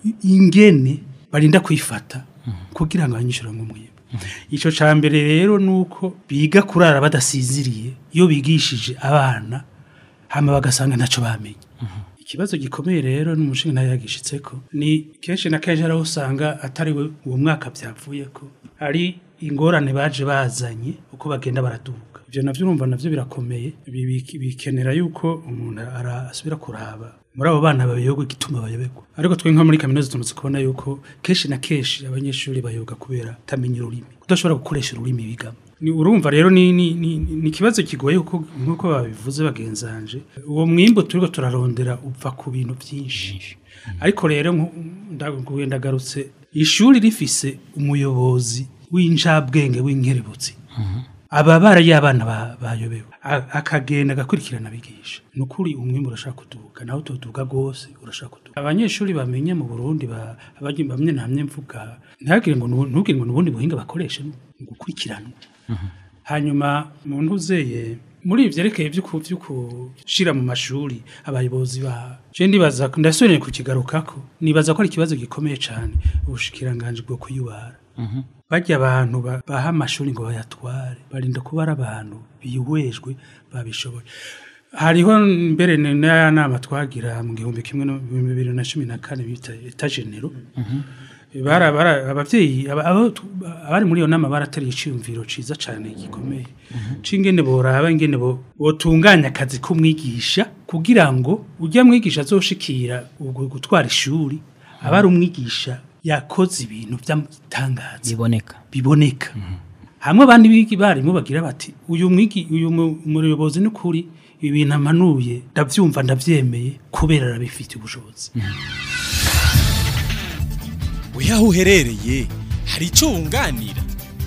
ingene barinda kwifata kugira ngo abanyeshuri bamwe icyo cya mbere rero ni uko biga kurara badasinziriye iyo bigishije abana hama bagasanga ntacyo bamenye ikibazo gikomeye rero n'umushinga nayo yagishitse ko ni kenshi na kenshi araho usanga atari we uwo mwaka byavuye ko ari ingorane baje bazanye uko bagenda baraduka ibyo navyo urumva navyo birakomeye Bi- bi- bikenera yuko umuntu ara- asubira kuraba muri abo bana bayoberwa igituma bayoberwa ariko twe nko muri kaminuza tumaze kubona yuko kenshi na kenshi abanyeshuri bayoga kubera kutamenya ururimi kudashobora gukoresha ururimi bigamo ni urumva rero ni ni ni ni ikibazo kigoye kuko nkuko babivuze bagenzanje uwo mwimbo turiko turarondera upfa ku bintu byinshi ariko rero nku- ndaguye ndagarutse ishuri rifise umuyobozi w'injabwenge w'inkerebutsi aba baraye abana ba- bayobewe A- akagenda agakurikirana abigisha ni ukuri umwimbu urashaka kuduga nawe utuduga rwose urashaka kuduga abanyeshuri bamenye mu burundi ba- abanye- bamwe namye mvuga ntagire ngo nu- ntugire ngo n'ubundi buhinga bakoresha ni ugukurikiranwa hanyuma mu ntuzeye muri ibi byerekeye byo ku- byo gushyira mu mashuri abayobozi ba je ndibaza ndasubire kukigarukako nibaza ko ari ikibazo gikomeye cyane ubushikiranganje bwo kuyubara bajya abantu ba- baha amashuri ngo bayatware barinda kuba ari abantu bihwejwe babishoboye hariho mbere ni- n'aya nama twagira mu gihumbi kimwe no- bibiri na cumi na kane bita etagenero bara bara abavyeyi aba- abo tu- abari muri iyo nama baratari iciyumviro ciza cane gikomeye cingene boraba ingene bo botunganya akazi k'umwigisha kugira ngo ujya mwigisha azoshikira ubwo gutwara ishuri aba ari umwigisha yakoze ibintu by'amatangaza biboneka biboneka hamwe abandi bigi barimu bagira bati uyu mwigi uyu mu- umuyobozi n'ukuri ibintu amanuye ndabyumva ndabyemeye kubera arabifitiye ubushobozi we aho uherereye hari icyo wunganira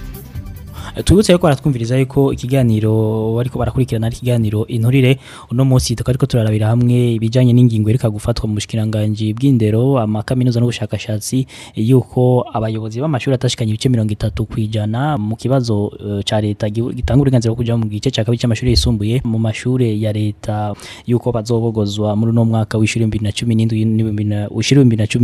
tubutse yuko baratwumviriza yuko ikiganiro bariko barakurikirana ari ikiganiro inturire uno munsi tukaba ariko turarabira hamwe ibijanye n'ingingo ireka gufatwa mu bushikiranganje bw'indero amakaminuza n'ubushakashatsi yuko abayobozi b'amashuri atashikanye ibice mirongo itatu kwijana mu kibazo uh, ca leta gihu- gitanga uburenganzira bwo kuja mu gice ca kabiri c'amashuri yisumbuye mu mashure ya leta yuko bazobogozwa muri uno mwaka w'ishuri 2017 w'ishuri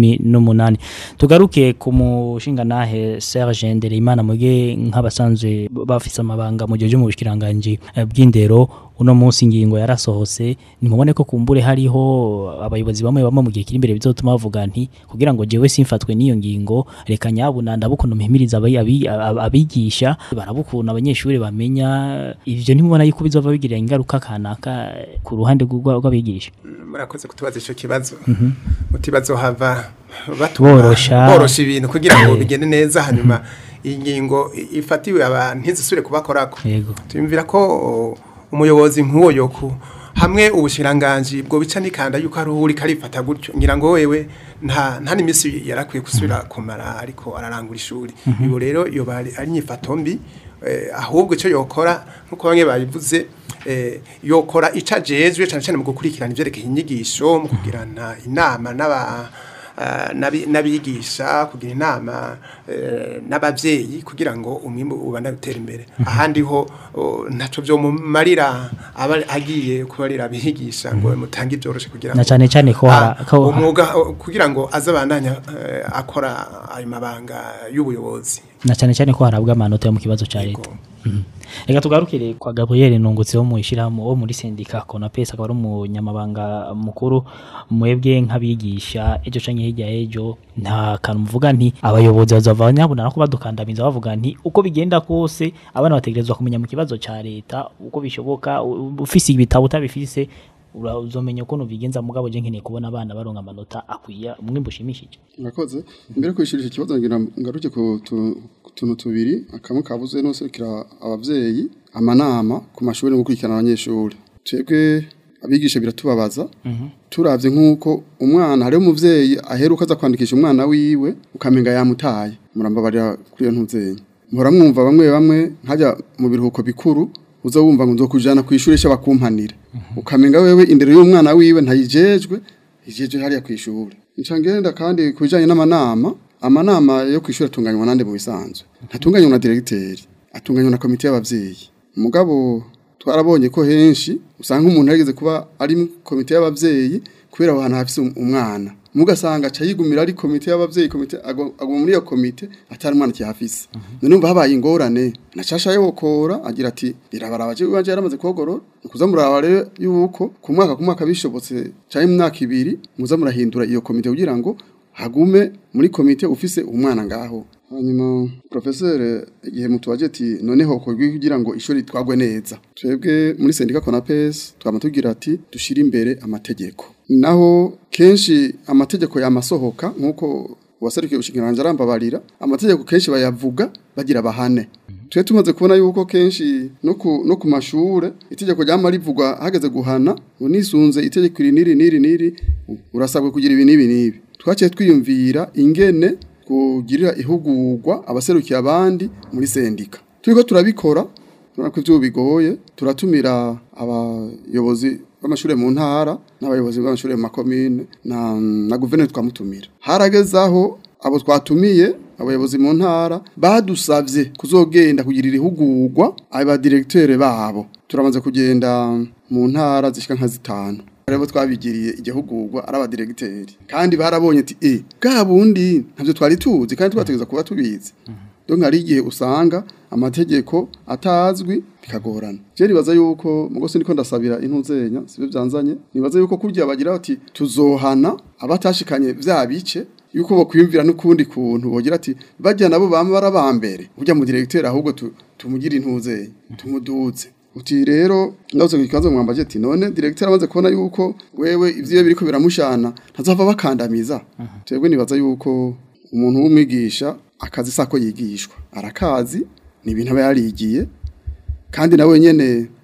2018 tugaruke ku mushingantahe Serge Ndereyimana muge nk'abasanzwe bafise amabanga mu gihe cyo mu bushikiranganje eh, bw'indero uno munsi ingingo yarasohose nimubone ko kumbure hariho abayobozi bamwe bamwe mu gihe kiri imbere bizotuma bavuga nti kugira ngo jewe simfatwe n'iyo ngingo reka nyabuna ndabukunda mpimiriza abayi- abi- ab- abigisha barabukunda abanyeshuri bamenya ivyo ntimubona yuko bizova bigira ingaruka kanaka ku ruhande rw'urwa- rw'abigisha murakoze kutubaza icyo kibazo utibazo hava Borosha. borosha ibintu kugira ngo bigende neza hanyuma iyi ngingo i- ifatiwe abantu ntizisubire kubakorako yego tuyumvira ko o, umuyobozi nk'uwo yoku hamwe ubushiranganji bwo bica nikanda yuko ari uri karifata gutyo ngira ngo wewe nta nta nimisi yarakwiye gusubira kumara ariko ararangura ishuri ibo rero iyo bari ari nyifato mbi eh, ahubwo icyo yokora nkuko bamwe babivuze eh, yokora ica jejwe cyane cyane mu gukurikirana ivyerekeye inyigisho mu kugirana inama n'aba ah, n'abi- n'abigisha kugira inama eh, n'abavyeyi kugira ngo umwimbu ubana gutera imbere ahandi ho oh, ntaco vyo mumarira aba agiye kubarira abigisha ngo mutange ibyoroshe kugira na ngo cyane cyane ko hara- Ah, ko- umwuga oh, kugira ngo azabandanya eh, akora ayo mabanga y'ubuyobozi na cyane cyane ko harabwa amanota yo mu kibazo cya Yego. leta Mhm. reka tugarukire kwa Gabriel Nungutse wo mu ishirahamwe wo muri sendika Konapes akaba ari umunyamabanga mukuru mwebwe nk'abigisha ejo canke hirya ejo nta kantu muvuga nti abayobozi bazava nyabuna ko badukandamiza bavuga nti uko bigenda kose abana bategerezwa kumenya mu kibazo cya leta uko bishoboka u- ufise ibitabo utabifise ura- uzomenya ukuntu bigenza mugabo je nkeneye kubona abana baronka amanota akwiye umwimbu ushimishije murakoze mbere yo kwishyura iki kibazo ngira ngaruke ku tu- ku tuntu tubiri akamwe kabuze no serukira abavyeyi amanama ku mashuri no gukurikirana abanyeshuri twebwe abigisha biratubabaza turavye nk'uko umwana hariho umuvyeyi aheruka aza kwandikisha umwana wiwe ukamenga yamutaye murambabarira kuri iyo ntuvyeyi muhora mwumva bamwe bamwe nkajya mu biruhuko bikuru uza wumva ngo nzokujana ku ishuri cyo bakumpanira ukamenga wewe indero y'umwana wiwe ntayijejwe ijejwe hariya ku ishuri nca ngenda kandi ku bijanye n'amanama amanama yo ku ishuri atunganywa nande mu bisanzwe ntatunganywa na diregiteri atunganywa na komite y'abavyeyi mugabo twarabonye ko henshi usanga umuntu yageze kuba ari mu komite y'abavyeyi kubera aho hantu hafise um- umwana mugasanga aca yigumira ari komite y'abavyeyi komite agwa agwa muri iyo komite atari umwana kihafise none umva habaye ingorane nacasha yokora agira ati birabaraba je wanje yaramaze kogorora kuza muraba rero yuko ku mwaka ku mwaka bishobotse cyane mu myaka ibiri muza murahindura iyo komite kugira ngo hagume muri komite ufise umwana ngaho hanyuma professeur igihe mutubaje ati noneho kogwi kugira ngo ishuri twagwe neza twebwe muri sendika Konapes twama tugira ati dushira imbere amategeko naho kenshi amategeko yamasohoka nkuko waserukiye ubushingiranje arambabarira amategeko kenshi bayavuga bagira bahane twe tumaze kubona yuko kenshi no ku no ku mashure itegeko ryama rivugwa hageze guhana ngo nisunze itegeko iri niri niri niri urasabwe kugira ibi nibi nibi twaciye twiyumvira ingene kugirira ihugurwa abaserukiye abandi muri sendika turiko turabikora turabona ko ivyo bigoye turatumira abayobozi b'amashure mu ntara n'abayobozi b'amashure mu makomine na, na guverineri twamutumira harageze aho abo twatumiye abayobozi mu ntara badusavye kuzogenda kugirira ihugurwa aba directeur babo turamaze kugenda mu ntara zishika nka zitanu rero twabigiriye igihugurwa ari abadiregiteri kandi barabonye ati eh bwa bundi ntavyo twari tuzi kandi twategeza kuba tubizi donc hari igihe usanga amategeko atazwi bikagorana je nibaza yuko mugo ndiko ndasabira intuzenya sibyo byanzanye nibaza yuko kurya bagira bati tuzohana abatashikanye vya bice yuko bokwiyumvira n'ukundi kuntu bogira ati bajya nabo bama barabambere burya mu directeur ahubwo tu- tumugira intuzenya tumuduze uti rero ndavuze ku kibazo mwambaje ati none directeur amaze kubona yuko wewe ivyo biriko biramushana ntazava bakandamiza twebwe nibaza yuko umuntu w'umwigisha akazi sako yigishwa arakazi ni ibintu aba yarigiye kandi nawe nyene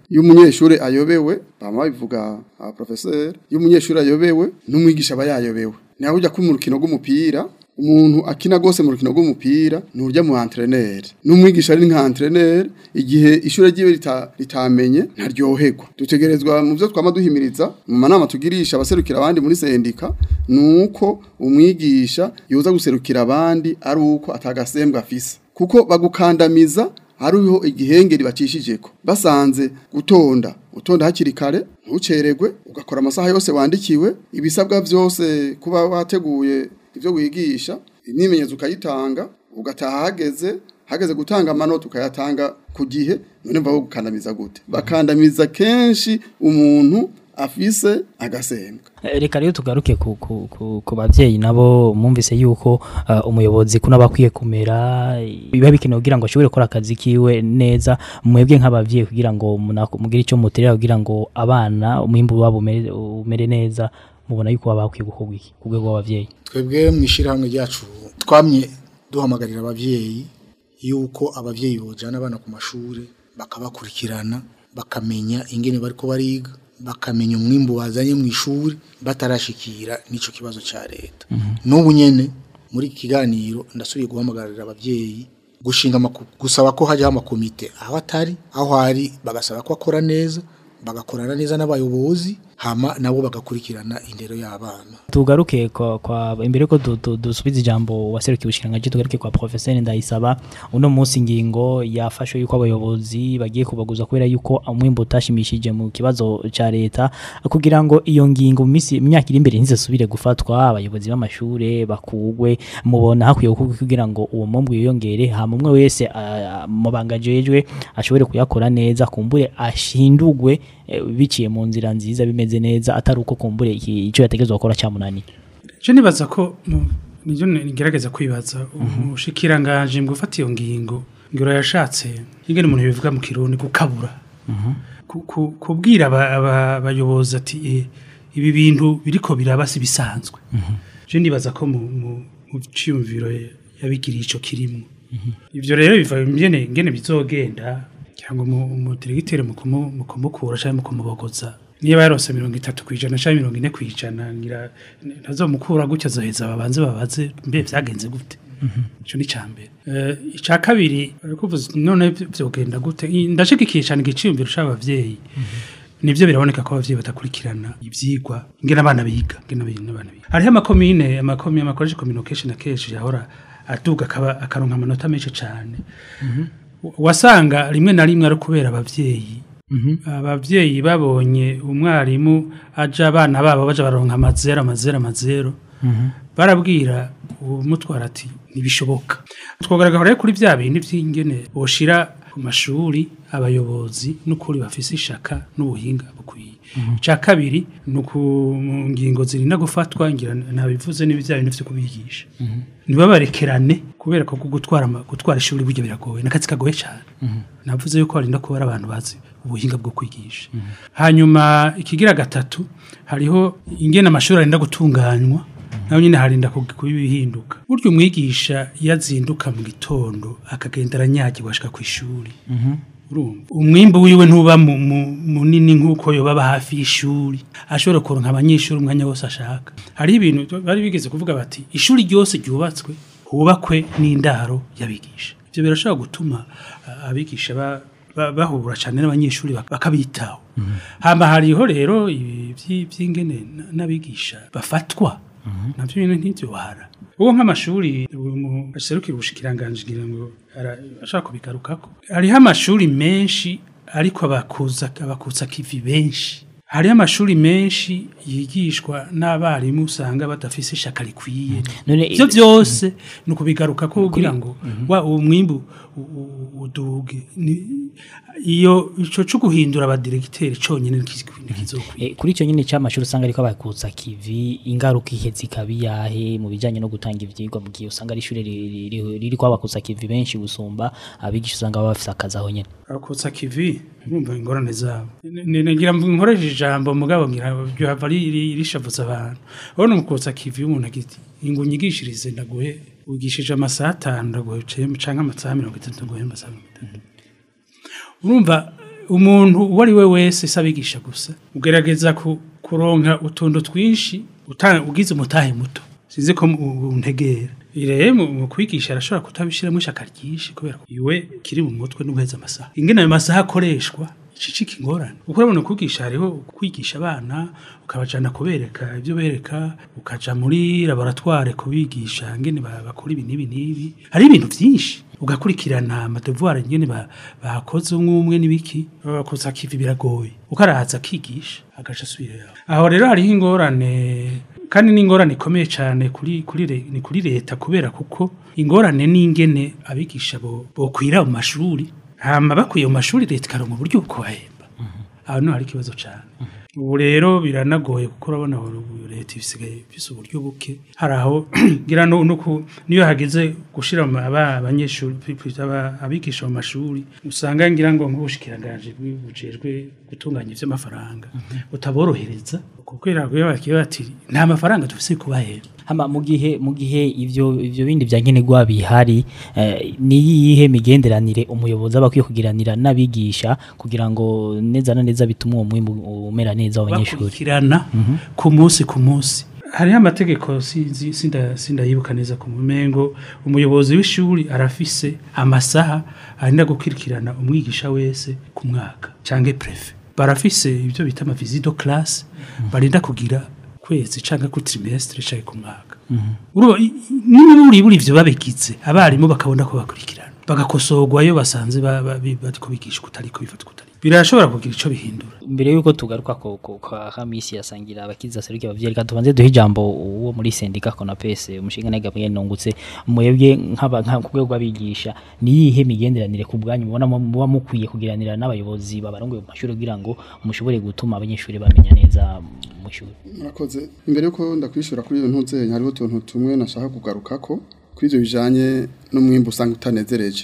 iyo umunyeshuri ayobewe bama bivuga aba professeur iyo umunyeshuri ayobewe n'umwigisha aba yayobewe naho ujya ku rukino rw'umupira umuntu akina gose mu rukino rw'umupira nurya mu entraîneur n'umwigisha ari nka entraîneur igihe ishure ryiwe rita, ritamenye ntaryoherwa dutegerezwa mu byo twama duhimiriza mu manama tugirisha abaserukira abandi muri sendika nuko umwigisha yoza guserukira abandi ari uko atagasembwa afise kuko bagukandamiza hariho igihengeri bacishijeko basanze gutonda utonda hakiri kare ntuceregwe ugakora amasaha yose wandikiwe ibisabwa byose kuba wateguye ibyo wigisha imyimenyerezo ukayitanga ugataha hageze hageze gutanga amanota ukayatanga ku gihe none mva gukandamiza gute bakandamiza kenshi umuntu afise agasembwa Eh, reka rero tugaruke ku, ku, ku, ku bavyeyi nabo mwumvise yuko uh, umuyobozi kuna bakwiye kumera biba bikenewe kugira ngo ashobore gukora akazi kiwe neza mwebwe nk'abavyeyi kugira ngo munako- mugire icyo muterera kugira ngo abana umwimbu wabo umere, umere neza mubona yuko baba bakwiye gukorwa iki ku rwego rw'abavyeyi twebwe mu ishyirahamwe ryacu twamye duhamagarira ababyeyi yuko ababyeyi bojyana abana ku mashuri bakabakurikirana bakamenya ingene bariko bariga bakamenya umwimbu bazanye mu ishuri batarashikira n'icyo kibazo cya leta n'ubu nyene muri iki kiganiro ndasubiye guhamagarira ababyeyi gushinga amaku- gusaba ko hajyaho amakomite aho atari aho ari bagasaba ko akora neza bagakorana neza n'abayobozi hama nabo bagakurikirana indero y'abana tugaruke kwa, kwa imbere ko du- du- dusubiza ijambo waserukiye ubushikiranganje tugaruke kwa professeur Ndayisaba uno munsi ingingo yafashwe yuko abayobozi bagiye kubaguza kubera yuko umwimbo utashimishije mu kibazo ca leta kugira ngo iyo ngingo mu misi imyaka iri imbere ntizasubire gufatwa abayobozi b'amashure bakugwe mubona hakwiye gukorwa kugira ngo uwo mwumbu yiyongere hama umwe wese ah, mu bangajejwe ashobore kuyakora neza kumbure ashindugwe eh, biciye mu nzira nziza bimeze neza atari uko kumbure iki- ico yategezwa gukora cyamunani je nibaza ko mu- nivyo ngerageza kwibaza umushikiranganje mu gufata iyo ngingo ngiro yashatse ingene umuntu bivuga mu kirundi gukabura Ku- ku- kubwira aba- aba- abayobozi ati eh, ibi bintu biriko biraba si bisanzwe je nibaza ko mu mu- mu ciyumviro yabigiriye ico kirimwo ivyo rero biva ingene ingene bizogenda kugira ngo mu- umudiregiteri mu kumu- mu kumukura canke mu kumubogoza niba yarose mirongo itatu kwijana canke mirongo ine kwijana ngira ntazomukura gutya azoheza babanze babaze mbe vyagenze gute ico ni cambere uh, ica kabiri kuvuze none vyogenda gute I- ndashigikiye cane igiciyumviro c'abavyeyi nivyo biraboneka ko abavyeyi batakurikirana ivyigwa ingene abana biga ingene abana abana biga hariho amakomine amakomine amakoresha communication akenshi yahora aduga akaba akaronka amanota menshi cane wasanga rimwe na rimwe ari kubera abavyeyi abavyeyi babonye umwarimu aja abana babo baja baronka amazero amazero amazero barabwira umutwara ati ntibishoboka twogaragara rero kuri bya bindi by'ingene boshira ku mashuri abayobozi n'ukuri bafise ishaka n'ubuhinga bukwiye icya kabiri ni uku mu ngingo zirinda gufatwa ngira nabivuze n'ibya bintu byo kubigisha ntibabarekerane kubera ko gutwara ama- gutwara ishuri burya biragoye n'akazi kagoye cyane navuze yuko harinda kuba ari abantu bazi ubuhinga bwo kwigisha hanyuma ikigira gatatu hariho ingene amashuri arinda gutunganywa naho nyine harinda kug- kuba ibihinduka burya umwigisha iyo azinduka mu gitondo akagenda aranyagirwa ashika ku ishuri urumva umwimbu wiwe ntuba mu- mu- munini nk'uko yoba aba hafi y'ishuri ashobora kuronka abanyeshuri umwanya wose ashaka hariho ibintu bari bigeze kuvuga bati ishuri ryose ryubatswe hubakwe n'indaro y'abigisha ibyo birashobora gutuma ah, abigisha ba- ba- bahura cyane n'abanyeshuri bak- bakabitaho hama hariho rero ibi vyi- vy'ingene n- n'abigisha bafatwa navyo nyene ntivyobara uwo nk'amashuri aserukira ubushikiranganje ngira ngo ara- ashaka kubigarukako hariho amashuri menshi ariko abakuza abakutsa kivi benshi hariho amashuri menshi yigishwa n'abarimu usanga badafise ishaka rikwiye None ivyo byose ni ukubigaruka ko kugira ngo wa uwo mwimbu u- u- uduge Ni- iyo ico co guhindura abadiregiteri conyene ntikizokwiye E, kuri icyo nyine cy'amashuri usanga ariko bakutsa kivi ingaruka ihe zikabi yahe mu bijyanye no gutanga ivyigwa mu gihe usanga ari ishuri riri- riri riri kwa bakutsa kivi benshi gusumba abigisha usanga baba bafise akazi aho nyene akutsa kivi urumva ingorane zabo Ni- ni- ngira ngo nkoreshe ijambo mugabo ngira byava rishavuza abantu urabona umukutsa kivi umuntu agiti ngo unyigishirize ndaguhe wigishije amasaha atanu ndaguhe cem- canke amasaha mirongo itatu ndaguhe amasaha mirongo itatu urumva umuntu uwo ari we wese si abigisha gusa ugerageza ku- kuronka utuntu twinshi uta- ugize umutahe muto sinzi ko mu- untegera rero mu mu kwigisha arashobora kutabishiramo ishaka ryinshi kubera ko iwe kiri mu mutwe n'uguheza amasaha ingene ayo masaha akoreshwa icicika ingorane uko urabona kwigisha hariho kwigisha abana ukabajana kubereka ibyo bereka ukaja muri laboratoire kubigisha ngene ba- bakora ibi n'ibi n'ibi hari ibintu byinshi ugakurikirana amadevoir ngene ba- bakoze umwe umwe n'ibiki bakoze akivi biragoye ukaraza akigisha agaca asubira yaho aho rero hariho ingorane kandi n'ingorane ikomeye cyane kuri kuri re- ni kuri leta kubera kuko ingorane n'ingene abigisha bo bokwira mu mashuri hama bakwiye mu mashuri leta ikaronka uburyo bwo kubahemba aho niho hari ikibazo cyane ubu rero biranagoye kuko urabona ubu leta isigaye ifise uburyo buke hari aho ngira no no ku- niyo hageze gushira mu aba- abanyeshuri pi- pi- aba- abigisha mu mashuri usanga ngira ngo nk'ubushikiranganje bujejwe gutunganya ivy'amafaranga utaborohereza kubera ko bakiye bati nta mafaranga dufise yo kubahemba hama mu gihe mu gihe ivyo ivyo bindi bya nkenerwa bihari eh, ni yihe migenderanire umuyobozi aba akwiye kugiranira n'abigisha kugira ngo neza na neza bitume uwo mwimbu umera neza w'abanyeshuri bakurikirana ku munsi ku munsi hariho amategeko sinzi sinda sindayibuka neza ku mumengo umuyobozi w'ishuri arafise amasaha arinda gukurikirana umwigisha wese ku mwaka canke prefe barafise ibyo bita ama visite de classe barinda kugira kwezi canke ku trimestre canke ku mwaka Urumva, i- i- niba buri buri ivyo babigize abarimu bakabona ko bakurikirana bagakosorwa iyo basanze ba- ba- bi- bariko bigisha kutari ko bifata kutari birashobora kugira ico bihindura mbere yuko tugaruka ko ko kwa Hamisi yasangira abakiza seruki abavyeyi reka tubanze duhe ijambo uwo muri sendika Konapese umushinga naga bwe nungutse mwebwe nk'aba nka ku rwego rw'abigisha ni yihe migenderanire ku bwanyu mubona mu- muba mukwiye kugiranira n'abayobozi babarongoye mu mashuri kugira ngo mushobore gutuma abanyeshuri bamenya neza mu shuri murakoze imbere yuko ndakwishura kuri iyo ntuzenya hariho utuntu tumwe nashaka kugarukako kuri ibyo bijanye n'umwimbu usanga utanezereje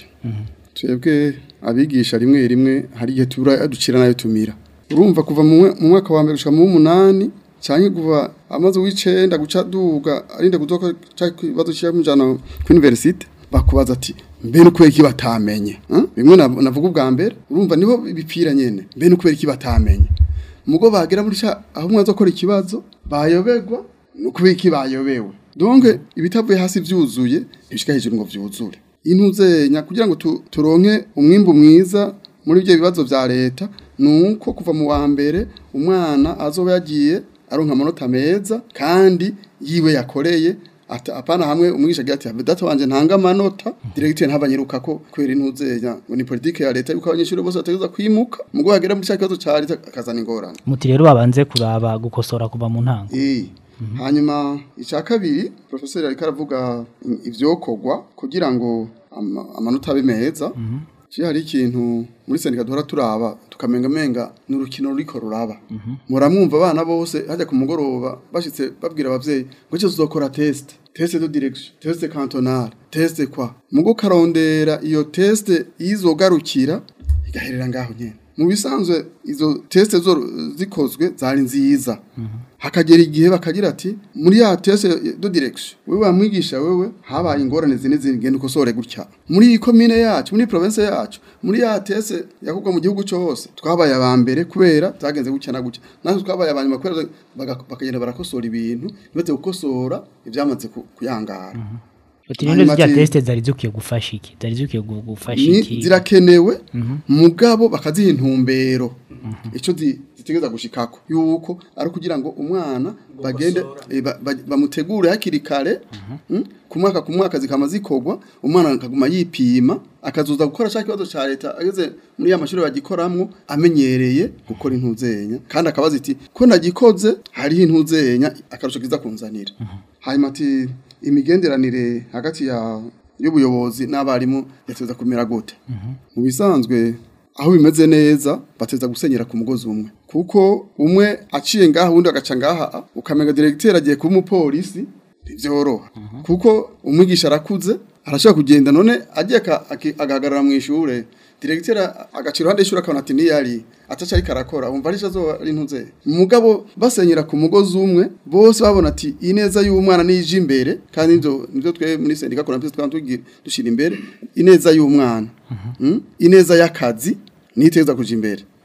twebwe abigisha rimwe rimwe hari igihe tubura ducira nayo tumira urumva kuva mu mwe- mu mwaka wa mbere gushika mu w'umunani cyangwa kuva amaze w'icenda guca duga arinde kuzoka cyangwa ikibazo cy'amujana ku universite bakubaza ati mbe no kubera iki batamenye Huh? bimwe nav- navuga ubwa mbere urumva niho bipfira nyene mbe no kubera iki batamenye mugo bagera muri cha aho mwaza gukora ikibazo bayoberwa no kubera iki bayobewe donc ibitavuye hasi vyuzuye bishika hejuru ngo vyuzure intuzenya kugira ngo tu- turonke umwimbu mwiza muri ibyo bibazo vya leta nuko kuva mu wa mbere umwana azoba yagiye aronka amanota meza kandi yiwe yakoreye ata apana hamwe umwigisha agira ati data wanje ntanga amanota directeur ntabanyiruka ko kwera intuzenya ngo ni politique ya leta yuko abanyeshuri bose bategeza kwimuka mugo hagera muri cya kibazo ca leta akazana ingorane muti rero babanze kuraba gukosora kuva mu ntango Eh. Hanyuma icya kabiri professeur ariko aravuga i- ivyokorwa kugira ngo ama- amanota abe meza. Ci hari ikintu muri sendika duhora turaba tukamenga menga n'urukino ruriko ruraba. Muramwumva abana bose hajya ku mugoroba bashitse babwira abavyeyi ngo cyo tuzokora test. Test de direction, test cantonal, test kwa. Mugo karondera iyo test izogarukira igaherera ngaho nyene. Mu bisanzwe izo test zo zikozwe zari nziza. Hakagera igihe bakagira ati muri ya test de direction wewe wamwigisha wewe habaye ingorane zine zigenda ukosore gutya. Muri iyi commune yacu, muri province yacu, muri ya test yakugwa mu gihugu cyose twabaye aba mbere kubera zagenze gutya na gutya. Natwe twabaye abanyuma kubera baga- bakagenda barakosora ibintu, bibaze gukosora ivyamaze ku- kuyangara. Uti rero Hanyuma zya ati- teste zari zikwiye gufasha iki zari zikwiye gu- gufasha ni iki zirakenewe mugabo bakaziha intumbero icyo zi- zitegeza gushikako yuko ari kugira ngo umwana bagende eh, ba- ba- bamutegure hakiri kare mm, ku mwaka ku mwaka zikama zikorwa umwana akaguma yipima akazuza gukora cya kibazo cya leta ageze muri ya mashuri bagikoramwo amenyereye gukora intuzenya kandi akabaza iti ko nagikoze hariho intuzenya akarusho kiza kunzanira hanyuma ati imigenderanire hagati ya y'ubuyobozi n'abarimu yateza kumera gute mu bisanzwe aho bimeze neza bateza gusenyera ku mugozi umwe kuko umwe aciye ngaha undi agaca ngaha ukamenga directeur agiye kuba umupolisi ntivyoroha kuko umwigisha arakuze arashaka kugenda none agiye aka- aki- agahagarara mu ishure directeur agacira iruhande y'ishure akabona ati niyari ataca ariko arakora umva ari azoba ari ntuze mugabo basenyera ku mugozi umwe bose babona ati ineza y'umwana nije imbere kandi nivyo nivyo twe muri sendika kuna pisi twantugira dushira imbere ineza y'umwana Mm? ineza y'akazi niteza kuja imbere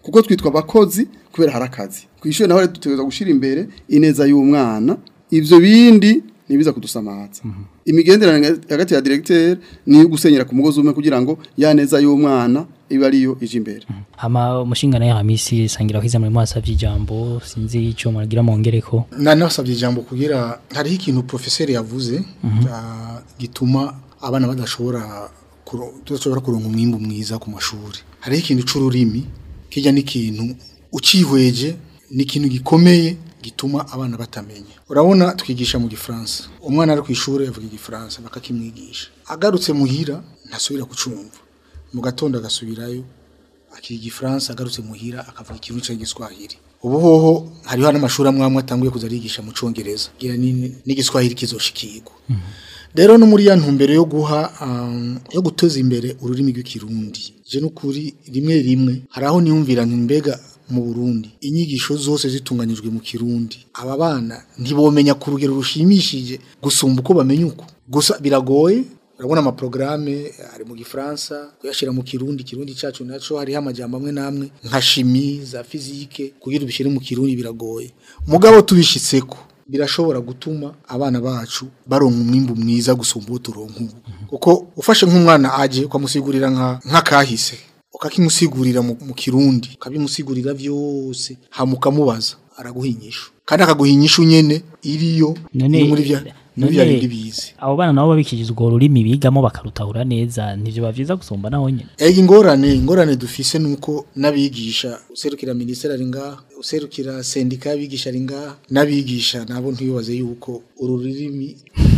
kuko twitwa abakozi kubera hari akazi ku ishuri naho rero dutegereza gushyira imbere ineza y'umwana ibyo bindi ntibiza kudusamaza imigenderanire hagati ya directeur ni iyo gusenyera ku mugozi umwe kugira ngo ya neza y'umwana ibe ariyo ije imbere hama umushingana ya hamisi sangira kwiza muri mwasavye ijambo sinzi ico muragira mongereko na nasabye ijambo kugira hariho ikintu professeur yavuze ah, gituma abana badashobora kuro- tudashobora kuronka umwimbu mwiza ku mashuri hariho ikintu c'ururimi kijya n'ikintu ucihweje ni ikintu gikomeye gituma abana batamenya urabona twigisha mu gifaransa umwana ari ku ishuri avuga igifaransa bakakimwigisha agarutse muhira ntasubira kucumva mu gatondo agasubirayo akiga igifaransa agarutse muhira akavuga ikintu cy'igiswahili ubu hoho hariho n'amashuri amwe amwe atanguye kuza arigisha mu congereza gira ni- n'igiswahili kizoshikirwa rero no muri ya ntumbero yo guha um, yo guteza imbere ururimi rw'ikirundi je n'ukuri rimwe rimwe hari aho niyumvira nti mbega mu Burundi inyigisho zose zitunganyijwe mu kirundi aba bana ntibomenya ku rugero rushimishije gusumba uko bamenya uko gusa biragoye urabona amaprograme ari mu gifaransa kuyashira mu kirundi kirundi cacu naco hariho amajambo amwe namwe nka shimi za fizike kugira ubishyire mu kirundi biragoye mugabo tubishitseko birashobora gutuma abana bacu baronka umwimbu mwiza gusumba uwo turonka ubu kuko ufashe nk'umwana aje ukamusigurira nka nk'akahise ukakimusigurira mu, mu kirundi ukabimusigurira vyose hama ukamubaza araguha inyishu kandi akaguha inyishu nyene iriyo None- iri muri vya muri vya none- bindi bize abo bana nabo babikijije urwo rurimi bigamo bakarutahura neza nivyo bavyiza gusumba naho nyene Ega ingorane ingorane dufise nuko nabigisha userukira ministeri ari ngaha userukira sendika y'abigisha ari ngaha nabigisha nabo ntibibaze yuko uru rurimi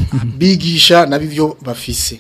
bigisha nabivyo bafise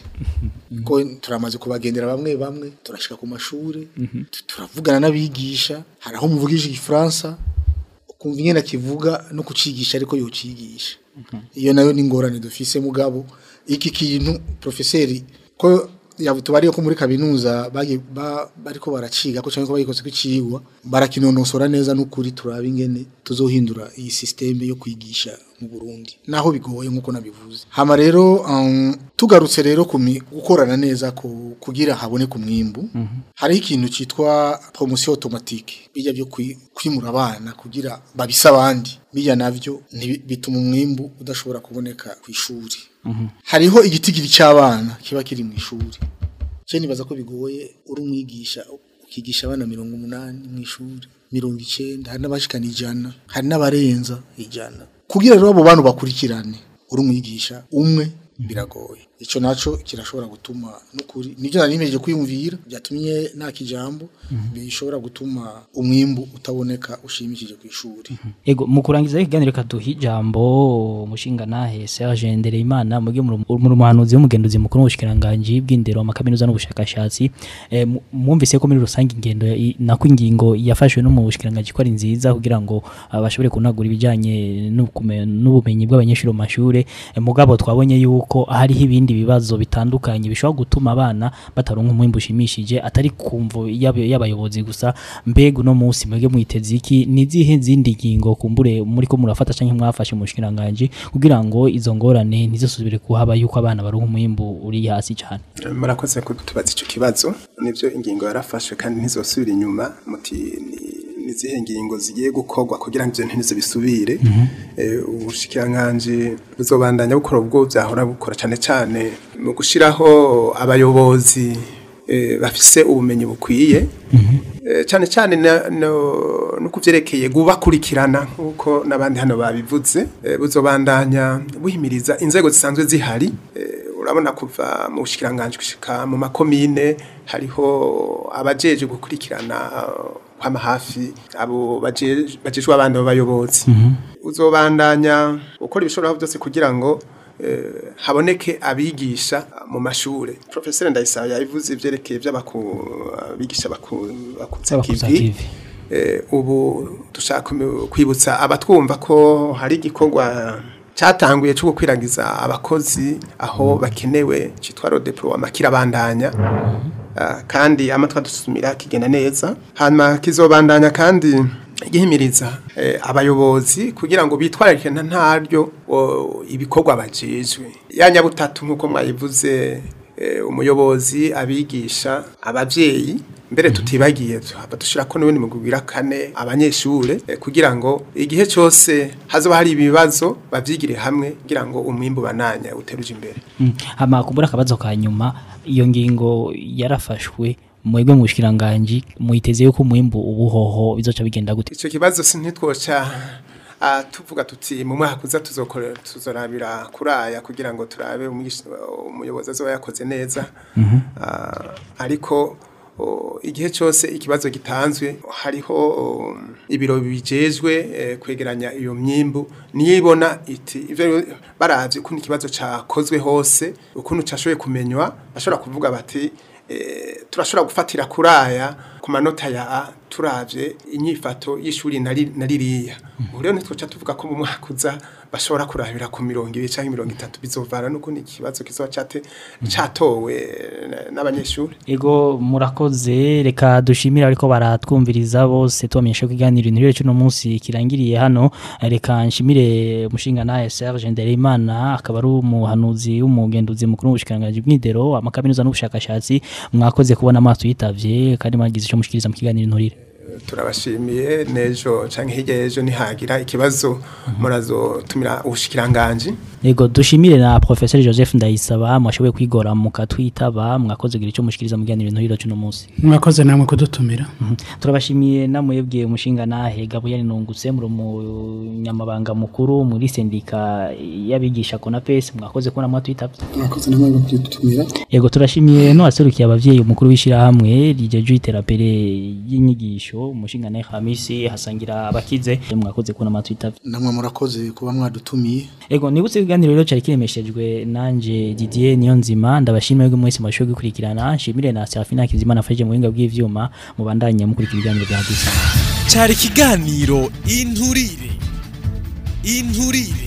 ko turamaze kubagendera bamwe bamwe turashika ku mashuri tu- turavugana n'abigisha hari aho muvugisha igifaransa ukumva ingene akivuga no kucigisha ariko yocigisha iyo nayo ni ingorane dufise mugabo iki kintu profeseri ko tubariye ko muri kaminuza bagi- ba- bariko baraciga ko cyangwa ko bagikoze kwicigwa barakinonosora neza n'ukuri turaba ingene tuzohindura iyi systeme yo kwigisha mu Burundi naho bigoye nkuko nabivuze hama rero um, tugarutse rero kumi gukorana neza ku, kugira habone ku mwimbu hari ikintu citwa promotion automatique bijya byo kwi- kwimura abana kugira babisa abandi bijya navyo ntibi- bituma umwimbu udashobora kuboneka ku ishuri hariho igitigiri cy'abana kiba kiri mu ishuri cyo nibaza ko bigoye uri umwigisha ukigisha abana mirongo umunani mu ishuri mirongo icyenda hari n'abashikana ijana hari n'abarenza ijana kugira rero abo bantu bakurikirane uri umwigisha umwe biragoye icyo naco kirashobora gutuma n'ukuri nibyo nari nimeje kwiyumvira byatumye nta kijambo bishobora gutuma umwimbu utaboneka ushimishije ku ishuri Ego mu kurangiza ikiganiro kaduha ijambo umushinga nahe Serge Ndereyimana muge mu muhanuzi w'umugenduzi mukuru w'ubushikiranganje bw'indero amakaminuza n'ubushakashatsi eh, mu- mwumvise ko muri rusange ingendo ya- nako ingingo yafashwe no mu bushikiranganje ko ari nziza kugira ngo ah, bashobore kunagura ibijanye n'ubukume- n'ubumenyi bw'abanyeshuri mu mashure Eh, mugabo twabonye yuko hariho ibindi bibazo bitandukanye bishobora gutuma abana bataronka umwimbu ushimishije atari kumvo y'ab- y'abayobozi gusa mbega uno munsi mwege mwiteze iki ni zihe zindi ngingo kumbure muri ko murafata canke mwafashe mu bushikiranganje kugira ngo izo ngorane ntizisubire kuhaba yuko abana baronka umwimbu uri hasi cyane murakoze kutubaza icyo kibazo nibyo ingingo yarafashwe kandi ntizosubira inyuma muti ni- ni izihe ngingo zigiye gukorwa kugira ngo ibyo ntibize bisubire Eh, ubushikiranganji buzobandanya bukora ubwo byahora bukora cyane cyane mu gushyiraho abayobozi eh, bafise ubumenyi bukwiye Eh, cyane cyane na- no no kuvyerekeye gubakurikirana nkuko nabandi hano babivuze Eh, buzobandanya buhimiriza inzego zisanzwe zihari Eh, urabona kuva mu bushikiranganje gushika mu makomine hariho abajeje gukurikirana kwama hafi abo baje- bajejwe abandi b'abayobozi uzobandanya ukora ibishobora byose kugira ngo eh, haboneke abigisha mu mashure professeur Ndayisaba yabivuze ivyerekeye by'abigisha bakutse Abakuza kivi kivi. Eh, ubu dushaka kumu- kwibutsa abatwumva ko hari igikorwa cyatanguye cyo gukwiragiza abakozi aho bakenewe cyitwa rodeploiement kirabandanya Ah, kandi amatwa dusumira kigenda neza hanyuma kizobandanya kandi gihimiriza eh, abayobozi kugira ngo bitwararike nta ntaryo o, ibikorwa bajejwe ya nyabutatu nk'uko mwayivuze eh, umuyobozi abigisha abavyeyi mbere tutibagiye tuhava dushira ko n'ubundi mugwira kane abanyeshure eh, kugira ngo igihe cyose hazoba hari ibibazo bavyigire hamwe kugira ngo umwimbu bananya uteruje imbere Mm. hama kumbura akabazo ka nyuma iyo ngingo yarafashwe mwebwe mu bushikiranganje muiteze yuko umwimbu ubuhoho bizoca bigenda gute icyo kibazo si ntitwoca ah, tuvuga tuti mu mwaka uza tuzokora tuzorabira kuraya kugira ngo turabe umwigisha- umuyobozi azoba yakoze neza Ah, ariko o, igihe cyose ikibazo gitanzwe hariho o, ibiro bijejwe eh, kwegeranya iyo myimbu niyibona iti ivyo baravye ukuntu ikibazo cakozwe hose ukuntu cashoboye kumenywa bashobora kuvuga bati eh, turashobora gufatira kuraya ku manota ya A turavye inyifato y'ishuri nari naririya ubu rero ntitwoca tuvuga ko mu mwaka uza bashobora kurabira ku mirongo ibiri canke mirongo itatu bizovana n'ukundi ikibazo kizoba cate catowe eh, n'abanyeshuri Ego murakoze reka dushimira ariko baratwumviriza bose tubamenyesha ko iganiro inturire cy'uno munsi kirangiriye hano reka nshimire umushinga naye Serge Ndereyimana akaba ari umuhanuzi w'umugenduzi mukuru w'ubushikiranganje bw'indero amakaminuza n'ubushakashatsi mwakoze kubona amaso yitavye kandi mwagize icyo mushikiriza mu kiganiro inturire turabashimiye nejo canke hirya y'ejo nihagira ikibazo murazotumira ubushikiranganje Ego dushimire na Professor Joseph Ndayisaba mwashoboye kwigora mukatwitaba mwakoze kugira icyo mushikiriza mu kiganiro inturire cy'uno munsi mwakoze namwe kudutumira turabashimiye namwebwe umushinga nahe Gabriel Nungutse muri umunyamabanga mukuru muri sendika y'abigisha Konapes mwakoze kubona mwatwitabye mwakoze namwe kudutumira Yego turashimiye no aserukiye abavyeyi umukuru w'ishirahamwe rijeje iterambere y'inyigisho umushinga nahe Hamisi hasangira abakize mwakoze kubona mwatwitabye namwe murakoze kuba mwadutumiye Ego nibutse ikiganiro rero cyari kiremeshejwe nanje Didier Niyonzima ndabashimiye ko mwese mwashoboye gukurikirana nshimire na Serafina Kizimana afashije mu buhinga bw'ivyuma mubandanye mukurikira ibiganiro bya Disa cyari ikiganiro inturire inturire